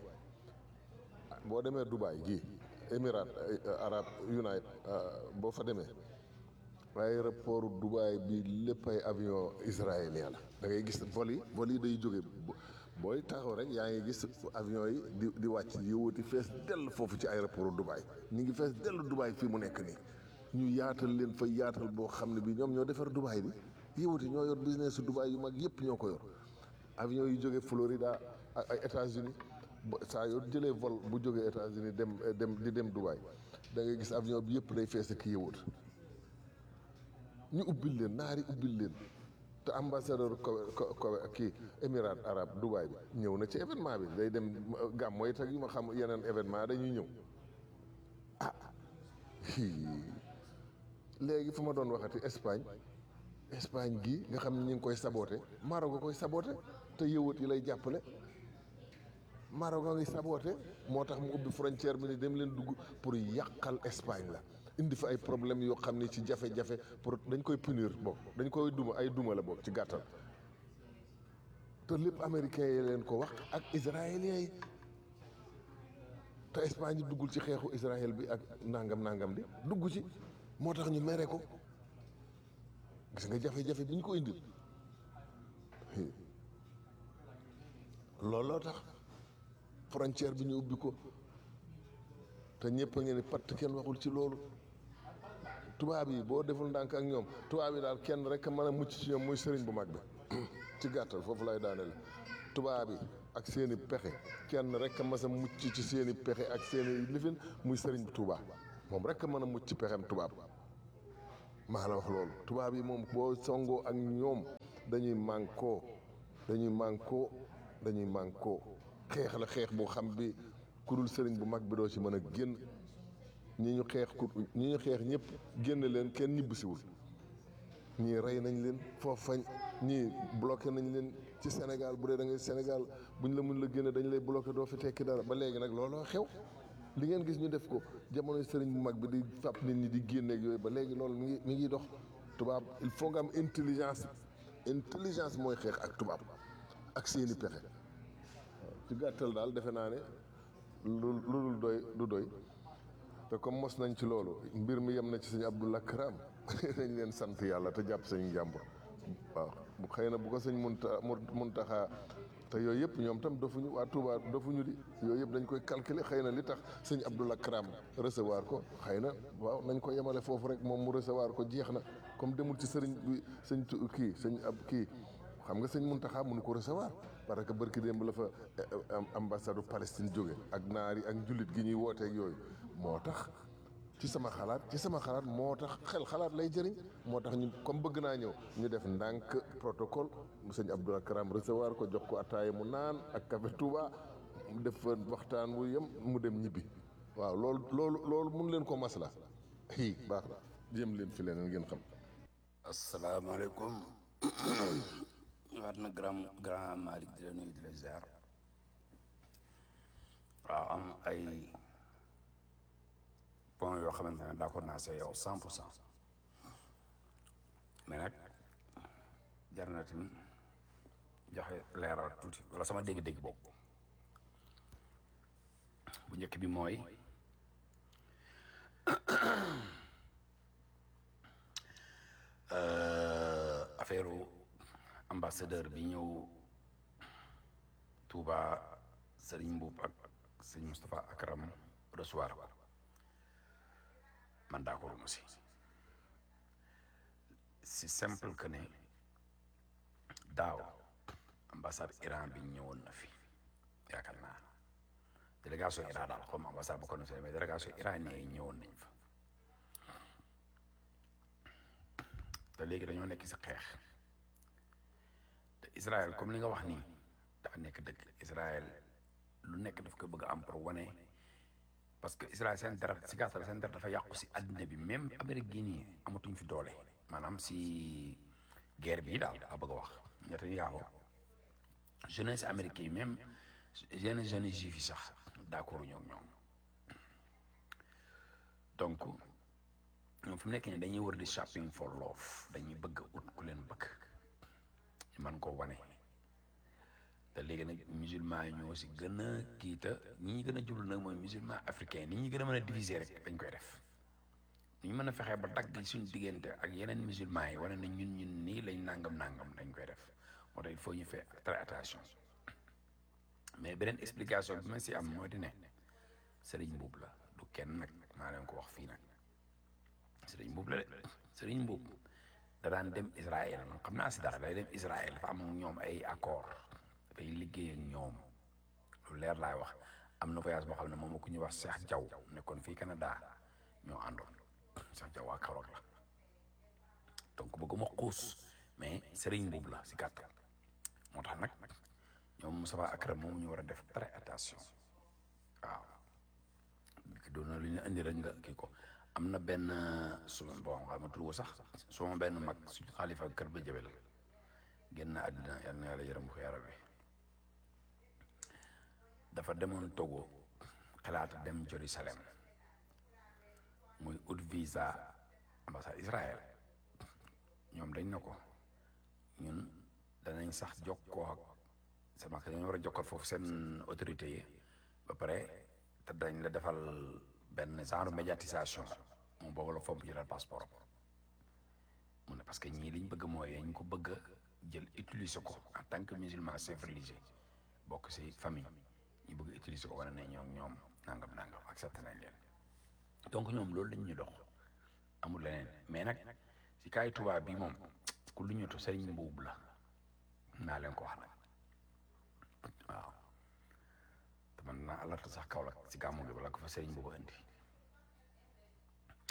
boo demee Dubaï gii Émirats Arab United boo fa demee aéroport Dubaï bi lépp ay avion israélien la da ngay gis vol yi vol yi day jóge booy taxaw rek yaa ngi gis avion yi di di wàcc yi wuti fees dell foofu ci aéroport Dubaï ñu ngi fees dell Dubaï fii mu nekk nii ñu yaatal leen fa yaatal boo xam ne bi ñoom ñoo defar Dubaï bi yëwati ñoo yor business su Dubaï yu mag yëpp ñoo ko yor avion yu jóge Florida ak ay États-Unis saa yoo jëlee vol bu jógee États-Unis dem dem di dem Dubaï da ngay gis avion bi yëpp day fees ak yëwat ñu ubbil leen naari ubbil leen te ambassadeur ko ko kii Émirats arabes Dubaï bi ñëw na ci événement bi day dem gàmm mooy teg yu ma xam yeneen événement dañuy ñëw ah léegi fu ma doon waxati Espagne Espagne gi nga xam ne ñu ngi koy saboote Maroc nga koy saboote te yëwat yi lay jàppale Maroc nga ngi saboote moo tax mu ubbi frontière bi ni dem leen dugg pour yàqal Espagne la indi fa ay problème yoo xam ne ci jafe-jafe pour dañ koy punir boog dañ koy duma ay duma la boog ci gàttal te lépp américains yi leen ko wax ak israéliens yi te Espagne duggul ci xeexu Israël bi ak nangam nangam di dugg ci moo tax ñu mere ko gis nga jafe-jafe bi ñu ko indil looloo tax frontière bi ñu ubbi ko te ñëpp a ngeen ni patt kenn waxul ci loolu tubaab yi boo deful ndànk ak ñoom tubaab yi daal kenn rek a mën a mucc ci ñoom muy sëriñ bu mag bi ci gàttal foofu lay daaneel tubaab yi ak seeni pexe kenn rek a mas a mucc ci seeni pexe ak seeni lifin muy sëriñ bu tubaab moom rek a mën a mucc ci pexem tubaab maa la wax loolu tubaab yi moom boo songoo ak ñoom dañuy mànkoo dañuy mànkoo dañuy mànkoo xeex la xeex boo xam bi kurul sëriñ bu mag bi doo ci mën a génn ñi ñu xeex ku ñi ñu xeex ñëpp génn leen kenn ñibbisiwul ñii rey nañ leen foofu fañ ñii bloqué nañ leen ci Sénégal bu dee da ngay Sénégal buñ la mun la génne dañ lay bloqué doo fi tekki dara ba léegi nag looloo xew li ngeen gis ñu def ko jamono sëriñ bu mag bi di fàpp nit ñi di génneeg yooyu ba léegi loolu mi ngi mi ngi dox tubaab il faut nga am intelligence intelligence mooy xeex ak tubaab ak seeni pexe ci gàttal daal defe naa ne lu lu dul doy du doy te comme mos nañ ci loolu mbir mi yem na ci sëñ Abdullah Karam nañ leen sant yàlla te jàpp sañu njàmbur waaw bu xëy na bu ko sëñ munta muntaxaa te yooyu yëpp ñoom tam dofuñu waa Touba dofuñu di yooyu yëpp dañ koy calculer xëy na li tax sëñ Abdullah Karam recevoir ko xëy na waaw nañ ko yemale foofu rek moom mu recevoir ko jeex na comme demul ci sëriñ bi sëñ tu- kii sëñ ab kii xam nga sëñ Muntaxa mënu ko recevoir parce que barki démb la fa ambassade Palestine jóge ak naar yi ak njullit gi ñuy wooteeg yooyu moo tax ci sama xalaat ci sama xalaat moo tax xel xalaat lay jëriñ moo tax ñu comme bëgg naa ñëw ñu def ndànk protocole sëñ Abdoulaye Karam recevoir ko jox ko ataaya mu naan ak café Touba mu def fa waxtaan wu yem mu dem ñibbi waaw loolu loolu loolu mun leen ko masla hi baax na jéem leen fi leneen ngeen xam asalaamaaleykum waat na grand grand Malick di la nuyu di la ziar waaw am ay point yoo xamante ne d'accord naa see yow cent pour cent mais nag jar na tamit joxe leeral tuuti wala sama dégg-dégg boobu bu njëkk bi mooy affaire ambassadeur bi ñëw Touba Serigne Mbuub ak sëñ Moustapha Akram recevoir ko man d'accord mu si si simple que ne daaw ambassade Iran bi ñëwoon na fi yaakaar naa délégation Iran daal comme ambassade bu ko mais délégation iranien yi ñëwoon nañ fa te léegi dañoo nekk si xeex te Israël comme li nga wax nii dafa nekk dëgg Israël lu nekk daf ko bëgg a am pour wane parce que Israël seen dara si gàttal seen dara dafa yàqu si àddina bi même Amérique gii nii amatuñ fi doole maanaam si guerre bi daal daa bëgg a wax Netanyahu jeunesse américain yi même yenn jeunes juifs yi sax d'accord ñoo ñoom donc ñoom fi mu nekk nii dañuy war di shopping for love dañuy bëgg ut ku leen bëgg ñu mën koo wane te léegi nag musulman yi ñoo si gën a kii te ñi ñu gën a jublu nag mooy musulman africain ni ñu gën a mën a diviser rek dañ koy def ñu mën a fexee ba dagg suñu diggante ak yeneen musulman yi wane na ñun ñun nii lañ nangam nangam dañ koy def moo tax il faut ñu faire très attention mais beneen explication bi ma si am moo di ne sëriñ mbuub la du kenn nag maa leen ko wax fii nag sëriñ mbuub la de sëriñ mbuub da daan dem Israël man xam naa si dara day dem Israël dafa am ak ñoom ay accord dafay liggéey ak ñoom lu leer laay wax am na voyage boo xam ne moom ku ñuy wax Cheikh Diaw nekkoon fii Canada ñoo àndoon Cheikh Diaw waa Kaolack la donc bëgguma xuus mais sëriñ mbuub la si gàttal moo tax nag ñoom Moustapha Akram moom ñu war a def très attention waaw ki doon na lu ñu indi rek nga kii ko am na benn suma bon xam ma tudd sax suma benn mag suñu xalifa kër ba jëbel génn àddina yal na yàlla yërëm ko yaram bi dafa demoon Togo xalaata dem Jérusalem muy ut visa ambassade Israël ñoom dañ na ko ñun danañ sax jokkoo ak sama que dañu war a jokkal foofu seen autorité yi ba pare te dañ la defal benn genre médiatisation moom boobu la fomp jëlal passeport mu ne parce que ñii liñ bëgg mooy dañ ko bëgg a jël utiliser ko en tant que musulman chef religieux bokk ci famille ñu bëgg utiliser ko wane ne ñoom ñoom nangam nangam accepté nañ leen donc ñoom loolu lañ ñu dox amul leneen mais nag ci kaay tubaab bi moom ku lu ñutu sëriñ mbuub la naa leen ko wax nag waaw te man naa alerte sax Kaolack si gàmmu gi wala ko fa sëriñ boobu indi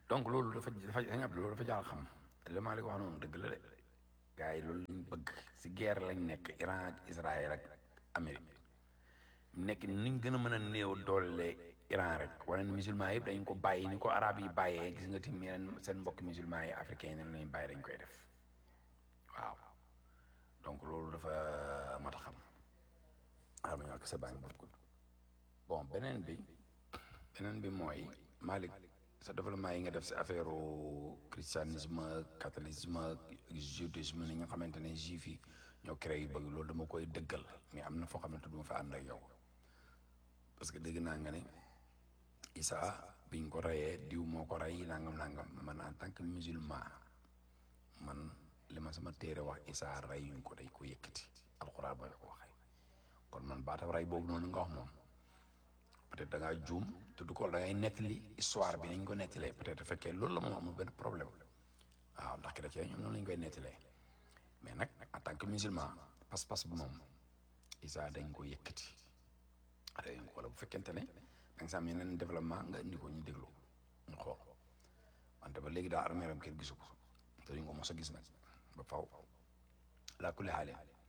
donc loolu dafa dafa dañu ab loolu dafa jaar xam li ma wax noonu dëgg la de gars yi loolu lañ bëgg si guerre lañ nekk Iran ak Israël ak Amérique nekk ni ñu gën a mën a néew doole Iran rek wane ne musulman yëpp dañ ko bàyyi ni ko arab yi bàyyee gis nga tim yeneen seen mbokk musulman yi africain yi lañ bàyyi dañ koy def waaw donc loolu dafa mat a xam waaw ma ñàkk sa bànk boobu bon beneen bi beneen bi mooy Malick sa développement yi nga def si affaire christianisme catholicisme judaïsme ni nga xamante ne juif yi ñoo créé yu bëgg loolu dama koy dëggal mais am na foo xamante du ma fa ànd ak yow parce que dégg naa nga ne Isa biñ ko reyee diw moo ko rey nangam nangam man en tant que musulman man li ma sama téere wax Isa reyuñ ko day ko yëkkati alxuraan ba la ko waxee kon man baatam rey boobu noonu nga wax moom peut-être da ngaa juum te du ko da ngay nettali histoire bi nañ ko nettalee peut-être fekkee loolu la moom amul benn problème waaw ndax chrétien ñoom noonu lañ koy nettalee mais nag en tant que musulman pas-pas bi moom Isa dañ ko yëkkati dañ ko wala bu fekkente ne da nga am yeneen développement nga indi ko ñu déglu ñu xool wante ba léegi daa armée ram kenn gisu ko te duñ ko mos a gis nag ba faw laa kulli xaale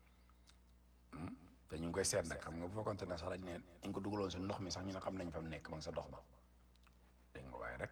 te ñu ngi koy seet nag xam nga bu fekkoonte ne sax dañ ne dañ ko dugaloon si ndox mi sax ñu ne xam nañ fa mu nekk ma nga sa dox ba dégg nga waaye rek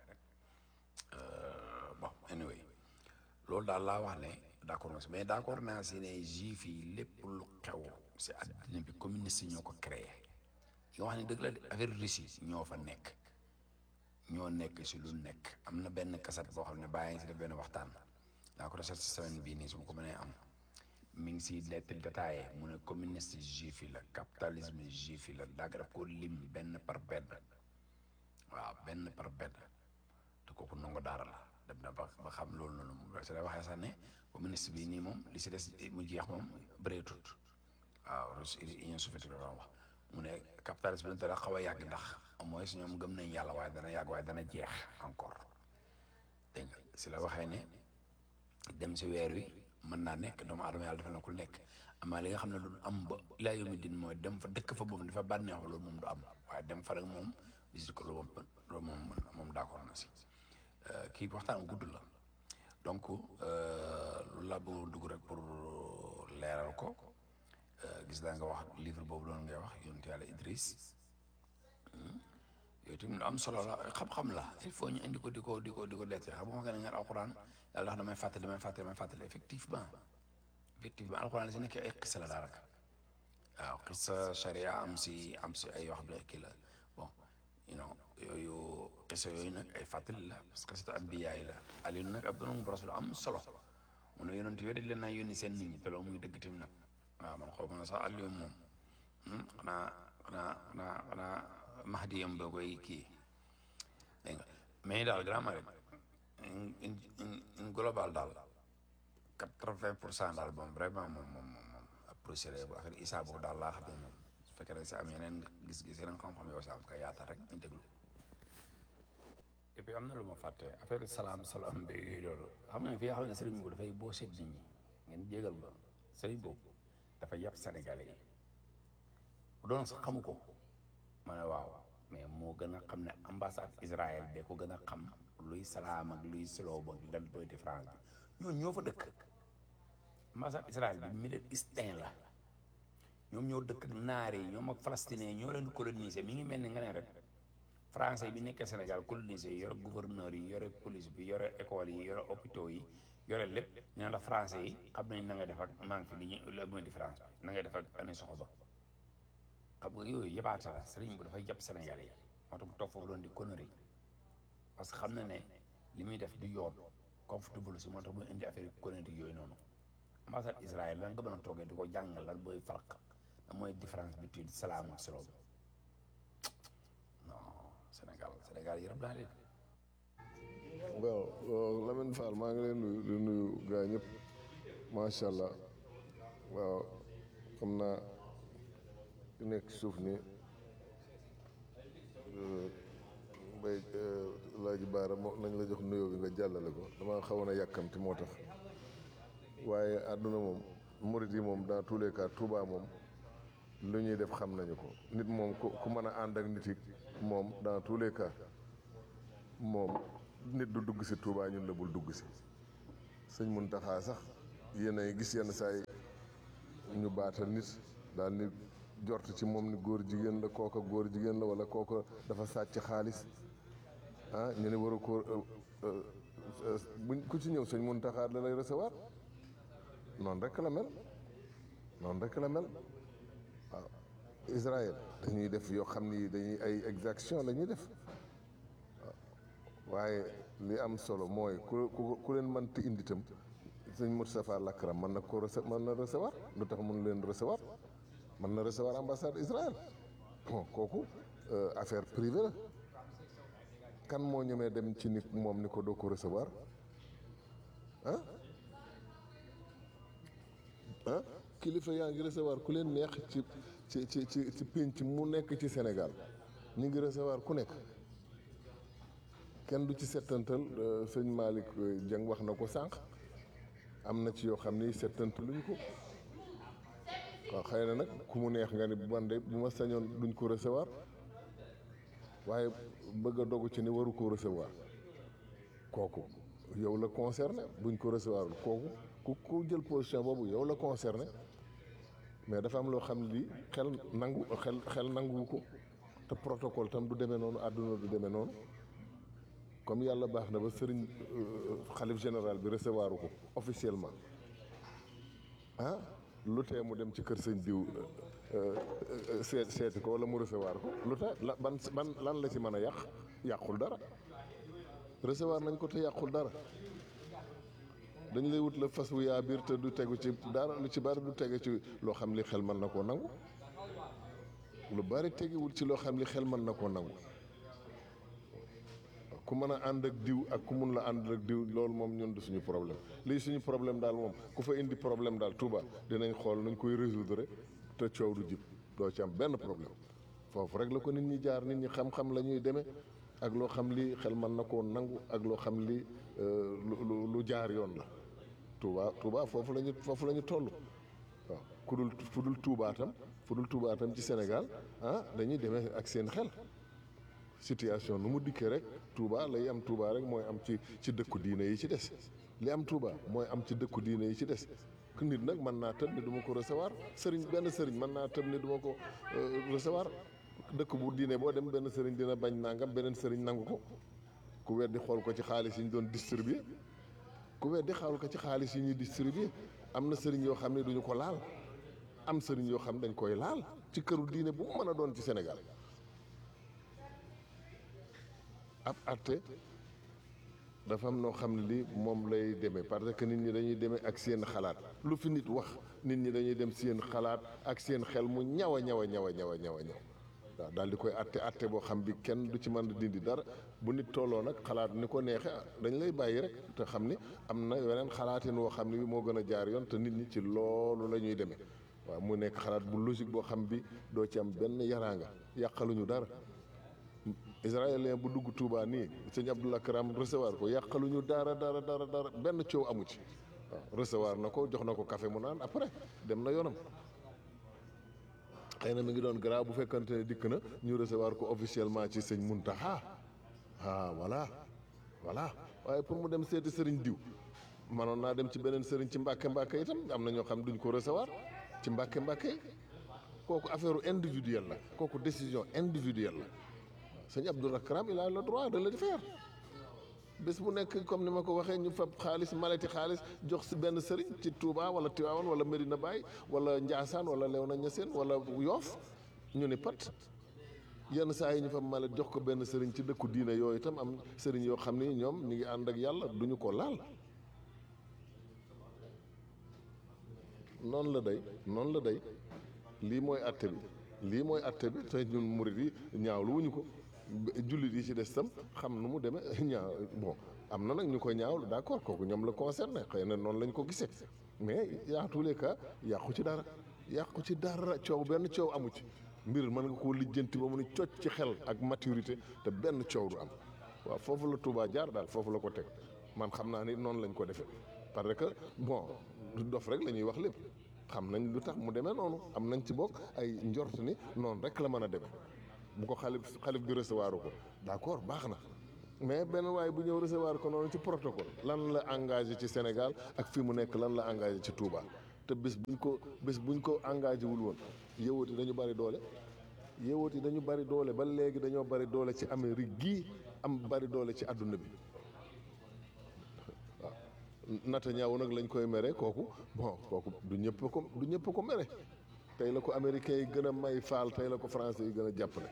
bon anyway loolu daal laa wax ne d'accord na si mais d'accord naa si ne juif yi lépp lu xew si àddina bi communiste yi ñoo ko créé yoo wax ne dëgg la de affaire Russie ñoo fa nekk ñoo nekk si lu nekk am na benn kaset boo xam ne bàyyi si def benn waxtaan daa ko recherche si semaine bii nii su ma ko mënee am mi ngi si lettre détaillé mu ne communiste juif yi la capitalisme juif yi la daa ko def ko lim benn par benn waaw benn par benn te kooku nangu daara la dem na ba ba xam loolu noonu moom si la waxee sax ne communiste bi nii moom li si des mu jeex moom bëreetut waaw Russie Union soviétique la doon wax mu ne capitalisme bi dana xaw a yàgg ndax au moins ñoom gëm nañ yàlla waaye dana yàgg waaye dana jeex encore dégg nga si la waxee ne dem si weer wi mën naa nekk doomu aadama yàlla dafa na ku nekk amaa li nga xam ne du am ba ilaa yawmi din mooy dem fa dëkk fa boobu dafa bànneexu loolu moom du am waaye dem fa rek moom visite ko loolu moom loolu moom moom d'accord na si kii waxtaan gudd la donc loolu laa bëggoon dugg rek pour leeral ko gis naa nga wax livre boobu loolu ngay wax yonent yàlla Idriss yooyu tamit lu am solo la xam-xam la il faut ñu indi ko di ko di ko di ko leete xam nga ne ngeen alxuraan yàlla wax damay fàttali damay fàttali damay fàttali effectivement effectivement alxuraan la si nekk ay xisa la daanaka waaw xisa sharia am si am si ay wax bi kii la bon you know yooyu xisa yooyu nag ay fàttali la parce que c'est ambiya yi la Aliou nag ab doon rasul am solo mu ne yonent yooyu dañ leen naa yónni seen nit ñi te loolu muy dëgg tamit nag waaw man xaw ma ne sax Aliou moom xanaa xanaa xanaa xanaa Mahdi yam ba koy kii dégg nga mais daal grand rek in global daal quatre-vingt pour cent daal moom vraiment moom moom moom approché bu affaire Issa boobu daal laa xam ne moom su fekkee rek si am yeneen gis-gis yeneen xam-xam yow sax ka yaatal rek ñu déglu et puis am na lu ma fàtte affaire salaam salaam bi yooyu loolu xam nga fi nga xam ne sëriñ boobu dafay boo seet nit ñi ngeen jégal ba sëriñ boobu dafa yàpp Sénégalais yi bu doon sax xamu ko ma ne waaw mais moo gën a xam ne ambassade Israël de ko gën a xam luy salaam ak luy silo ba lan doy différence bi ñooñu ñoo fa dëkk ambassade Israël bi Middle Eastern la ñoom ñoo dëkk ak naar yi ñoom ak palestinien ñoo leen colonisé mi ngi mel ni nga ne rek français bi nekkee Sénégal colonisé yi yore gouverneur yi yore police bi yore école yi yore hôpitaux yi yore lépp ñu ne la français yi xam nañ na ngay def ak manque fi li ñu la mooy différence bi na ngay def ak année soxo ba xam nga yooyu yëbaata la sëriñ bu dafay jàpp Sénégal yi moo tax mu toog foofu doon di connerie parce que xam na ne li muy def du yoon comfortable si moo tax muy indi affaire connerie yooyu noonu ambassade Israël lan nga mën a toogee di ko jàngal lan mooy farq lan mooy différence between salaam ak shalom non Sénégal Sénégal yërëm naa leen waaw waaw Lamine Fall maa ngi leen nuyu di nuyu gaa ñëpp macha allah waaw xam naa ku nekk ci suuf ni mbay laaji baara moo nañ la jox nuyoo bi nga jàllale ko dama xawoon a yàkkamti moo tax waaye àdduna moom murit yi moom dans tous les cas Touba moom lu ñuy def xam nañu ko nit moom ku ku mën a ànd ak nit yi moom dans tous les cas moom nit du dugg si Touba ñun la bul dugg si sëñ Muntaxa sax yéen ay gis yenn saa yi ñu baatal nit daal ni jort ci moom ni góor jigéen la kooka góor jigéen la wala kooka dafa sàcc xaalis ah ñu ne war a ko buñ ku ci ñëw sëñ Muntaxa da lay recevoir noonu rek la mel noonu rek la mel waaw Israël dañuy def yoo xam ni dañuy ay exaction la ñuy def waaye li am solo mooy ku ku ku leen mënti indi itam sëñ Moustapha Lakram mën na ko rece mën na recevoir lu tax mun leen recevoir mën na recevoir ambassade Israël bon kooku affaire privée la kan moo ñemee dem ci nit moom ni ko doo ko recevoir ah ah kilifa yaa ngi recevoir ku leen neex ci ci ci ci ci pénc mu nekk ci Sénégal ñu ngi recevoir ku nekk kenn du ci settantal sëñ Malick Dieng wax na ko sànq am na ci yoo xam ni settantaluñ ko waaw xëy na nag ku mu neex nga ni man de bu ma sañoon duñ ko recevoir waaye bëgg a dogu ci ni waru ko recevoir kooku yow la concerné buñ ko recevoir kooku ku ku jël position boobu yow la concerné mais dafa am loo xam ne lii xel nangu xel xel nanguwu ko te protocole tam du demee noonu àdduna du demee noonu comme yàlla baax na ba sëriñ xalif général bi recevoir ko officiellement ah lu tee mu dem ci kër sëñ diw seet seeti ko wala mu recevoir ko lu tee la ban ban lan la ci mën a yàq yàqul dara recevoir nañ ko te yàqul dara dañ lay wut la fas wu yaa biir te du tegu ci dara lu ci bari du tege ci loo xam li xel mën na koo nangu lu bari tegewul ci loo xam li xel mën na koo nangu ku mën a ànd ak diw ak ku mun la ànd ak diw loolu moom ñun du suñu problème lii suñu problème daal moom ku fa indi problème daal Touba dinañ xool nuñ koy résoudre te coow du jib doo ci am benn problème foofu rek la ko nit ñi jaar nit ñi xam-xam la ñuy demee ak loo xam li xel mën na koo nangu ak loo xam li lu lu jaar yoon la Touba Touba foofu la ñu foofu la ñu toll waaw ku dul fu dul Touba tam fu dul Touba tam ci Sénégal ah dañuy demee ak seen xel situation nu mu dikkee rek Touba lay am Touba rek mooy am ci ci dëkku diine yi ci des li am Touba mooy am ci dëkku diine yi ci des ku nit nag mën naa tëb ni du ma ko recevoir sëriñ benn sëriñ mën naa tëb ni du ma ko recevoir dëkk bu diine boo dem benn sëriñ dina bañ nangam beneen sëriñ nangu ko ku weddi xool ko ci xaalis yi ñu doon distribuer ku weddi xool ko ci xaalis yi ñuy distribuer am na sëriñ yoo xam ne duñu ko laal am sëriñ yoo xam dañ koy laal ci këru diine bu mu mën a doon ci Sénégal ab atte dafa am noo xam ne li moom lay demee parce que nit ñi dañuy demee ak seen xalaat lu fi nit wax nit ñi dañuy dem seen xalaat ak seen xel mu ñaw a ñaw a ñaw a ñaw a ñaw a ñaw waaw daal di koy atte atte boo xam bi kenn du ci mën a dindi dara bu nit tolloo nag xalaat ni ko neexee dañ lay bàyyi rek te xam ni am na weneen xalaatin woo xam ne bi moo gën a jaar yoon te nit ñi ci loolu la ñuy demee waaw mu nekk xalaat bu logique boo xam bi doo ci am benn yaraanga yàqaluñu dara israélien bu dugg Touba nii sëñ Abdoul Akram recevoir ko yàqaluñu dara dara dara dara benn coow amu ci waaw recevoir na ko jox na ko café mu naan après dem na yoonam xëy na mi ngi doon grave bu fekkante ne dikk na ñu recevoir ko officiellement ci sëñ Muntaxa ah voilà voilà waaye pour mu dem seeti sëriñ diw manoon naa dem ci beneen sëriñ ci mbàkke mbàkke itam am na ñoo xam duñ ko recevoir ci mbàkke mbàkke yi kooku affaire individuelle la kooku décision individuelle la sëñ Abdoul Akram il a le droit de le faire bés bu nekk comme ni ma ko waxee ñu fab xaalis maleti xaalis jox si benn sëriñ ci Touba wala Tivaouane wala Medina Baye wala Ndiassane wala Léona Niassène wala Yoff ñu ni pat yenn saa yi ñu fab malet jox ko benn sëriñ ci dëkku diine yooyu itam am sëriñ yoo xam ni ñoom ñu ngi ànd ak yàlla duñu ko laal noonu la day noonu la day lii mooy atte bi lii mooy atte bi te ñun murit yi ñaawlu wuñu ko jullit yi ci des tam xam nu mu demee ñaaw bon am na nag ñu ko ñaawlu d'accord kooku ñoom la concerné xëy na noonu lañ ko gisee mais yaa tous les cas yàqu ci dara yàqu ci dara coow benn coow amu ci mbir mën nga koo lijjanti ba mu ni cocc ci xel ak maturité te benn coow du am waaw foofu la Touba jaar daal foofu la ko teg man xam naa ni noonu lañ ko defee parce que bon du dof rek la ñuy wax lépp xam nañ lu tax mu demee noonu am nañ ci bokk ay njort ni noonu rek la mën a demee bu ko xalif xalif bi recevoir ko d'accord baax na mais benn waaye bu ñëw recevoir ko noonu ci protocole lan la engagé ci Sénégal ak fi mu nekk lan la engagé ci Touba te bés buñ ko bés buñ ko engagé wul woon yëwut yi dañu bari doole yëwut yi dañu bari doole ba léegi dañoo bari doole ci Amérique gii am bari doole ci àdduna bi waaw Netanyahu nag lañ koy mere kooku bon kooku du ñëpp ko du ñëpp ko mere tey la ko américains yi gën a may faal tey la ko français yi gën a jàppale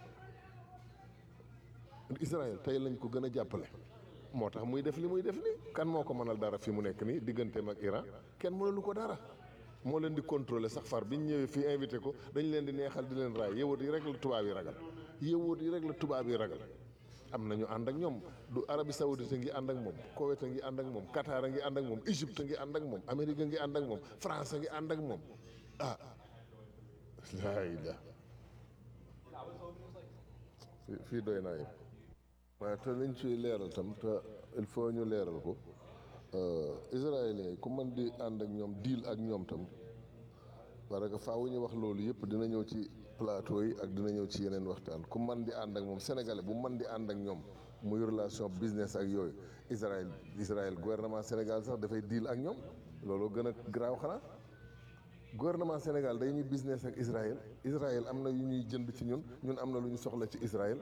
Israël tey lañ ko gën a jàppale moo tax muy def li muy def nii kan moo ko mënal dara fi mu nekk nii digganteem ak Iran kenn mënalu ko dara moo leen di contrôler sax far biñ ñëwee fii invité ko dañ leen di neexal di leen raay yëwut yi rek la tubaab yi ragal yëwut yi rek la tubaab yi ragal am nañu ànd ak ñoom du Arabie Saoudite ngi ànd ak moom Koweït a ngi ànd ak moom Qatar a ngi ànd ak moom Égypte a ngi ànd ak moom Amérique a ngi ànd ak moom France a ngi ànd ak moom ah laa ilaa fii fii doy naa yëpp waaye te liñ ciy leeral tam te il faut ñu leeral ko israéliens yi ku mën di ànd ak ñoom deal ak ñoom tam parce que faaw ñu wax loolu yëpp dina ñëw ci plateau yi ak dina ñëw ci yeneen waxtaan ku mën di ànd ak moom sénégalais bu mën di ànd ak ñoom muy relation business ak yooyu Israël Israël gouvernement Sénégal sax dafay deal ak ñoom loolu gën a garaaw xanaa gouvernement Sénégal day ñuy business ak Israël Israël am na yu ñuy jënd ci ñun ñun am na lu ñu soxla ci Israël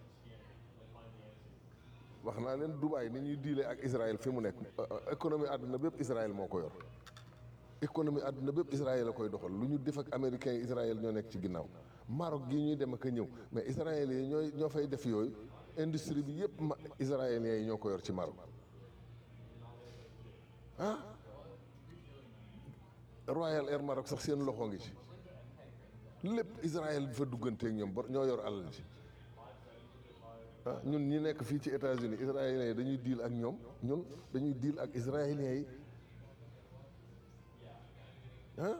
wax naa leen Dubaï ni ñuy diile ak Israël fi mu nekk économie àdduna bépp Israël moo ko yor économie àdduna bépp Israël la koy doxal lu ñu def ak américains yi Israël ñoo nekk ci ginnaaw Maroc gi ñuy dem ak a ñëw mais Israël yi ñooy ñoo fay def yooyu industrie bi yëpp ma israéliens yi ñoo ko yor ci Maroc ah Royal Air Maroc sax seen loxo ngi ci lépp Israël bi fa dugganteeg ñoom ba ñoo yor alal ji ah ñun ñi nekk fii ci États-Unis israéliens yi dañuy deal ak ñoom ñun dañuy deal ak israéliens yi ah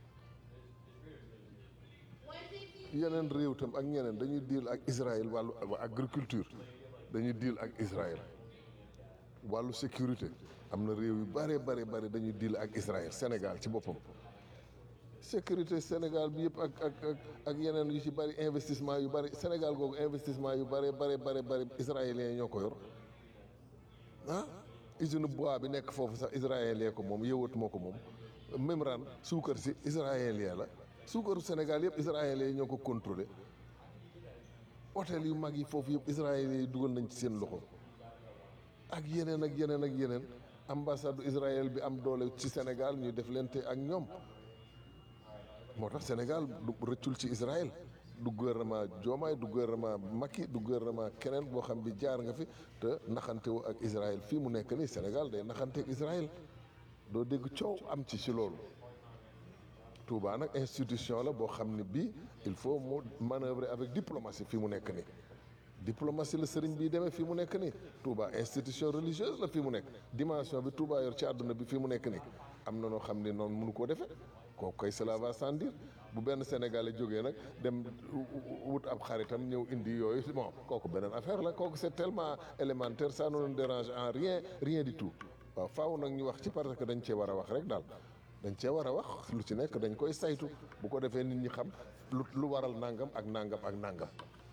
yeneen réew tam ak ñeneen dañuy deal ak Israël wàllu agriculture dañuy deal ak Israël wàllu sécurité am na réew yu bare bare bare dañuy deal ak Israël Sénégal ci boppam sécurité Sénégal bi yëpp ak ak ak ak yeneen yu ci bari investissement yu bari Sénégal googu investissement yu bare bare bare bare israéliens yi ñoo ko yor ah usine bois bi nekk foofu sax israélien ko moom yëwat moo ko moom Memran suukar si israélien la suukaru Sénégal yëpp israélien yi ñoo ko contrôlé hôtel yu mag yi foofu yëpp israélien yi dugal nañ ci seen loxo ak yeneen ak yeneen ak yeneen ambassade Israël bi am doole ci Sénégal ñuy def lente ak ñoom moo tax Sénégal du rëccul ci Israël du gouvernement Diomaye du gouvernement Macky du gouvernement keneen boo xam bi jaar nga fi te naxantewu ak Israël fii mu nekk nii Sénégal day naxante ak Israël doo dégg coow am ci ci loolu Touba nag institution la boo xam ne bii il faut mu manœuvrer avec diplomatie fii mu nekk nii diplomatie la sëriñ bii demee fii mu nekk nii Touba institution religieuse la fii mu nekk dimension bi Touba yor ci àdduna bi fii mu nekk nii am na noo xam ne noonu mënu koo defee kooku koy cela va sans dire bu benn Sénégalais jógee nag dem wut ab xaritam ñëw indi yooyu bon kooku beneen affaire la kooku c'est tellement élémentaire ça ne nous dérange en rien rien du tout waaw faaw nag ñu wax ci parce que dañ cee war a wax rek daal dañ cee war a wax lu ci nekk dañ koy saytu bu ko defee nit ñi xam lu lu waral nangam ak nangam ak nangam.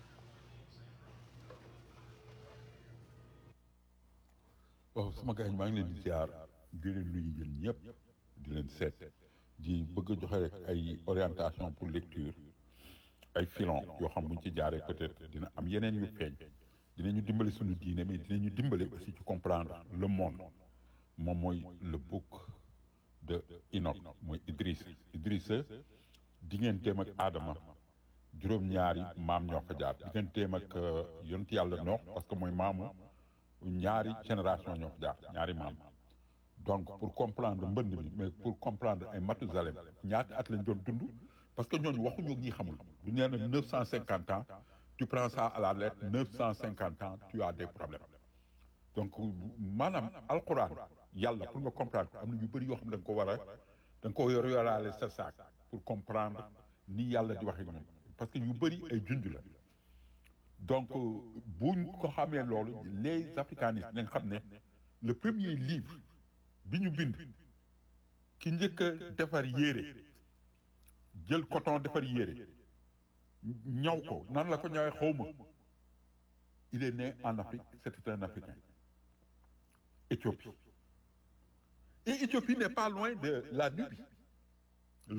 waaw sama gars yi maa ngi leen di ziar di leen nuyu yéen ñëpp di leen seet di bëgg a joxe rek ay orientation pour lecture ay filon yoo xam buñ ci jaaree peut-être dina am yeneen yu feeñ dinañu dimbali suñu diine mais dinañu dimbali aussi ci comprendre le monde moom mooy le book de Enoch mooy Idriss Idriss digganteem ak Adama juróom-ñaari maam ñoo fa jaar digganteem ak yonent yàlla noox parce que mooy maamu ñaari génération ñoo fa jaar ñaari maam donc pour comprendre mbënd mi mais pour comprendre ay Mathusalem ñaata at lañ doon dund parce que ñooñu waxuñu ñi xamul du nee na neuf cent cinquante ans tu prends ça à la lettre neuf cent cinquante ans tu as des problèmes donc maanaam alquran yàlla pour nga comprendre ko am na yu bëri yoo xam ne da nga ko war a da nga ko yor yoraale sa saak pour comprendre ni yàlla di waxee ñoom parce que yu bëri ay junj la donc buñ ko xamee loolu les africanistes nañ xam ne le premier livre bi ñu bind ki njëkk a defar yére jël coton defar yére ñaw ko nan la ko ñawee xawma il est né en Afrique c'était un Africain Éthiopie et Éthiopie n'est pas loin de la Nubie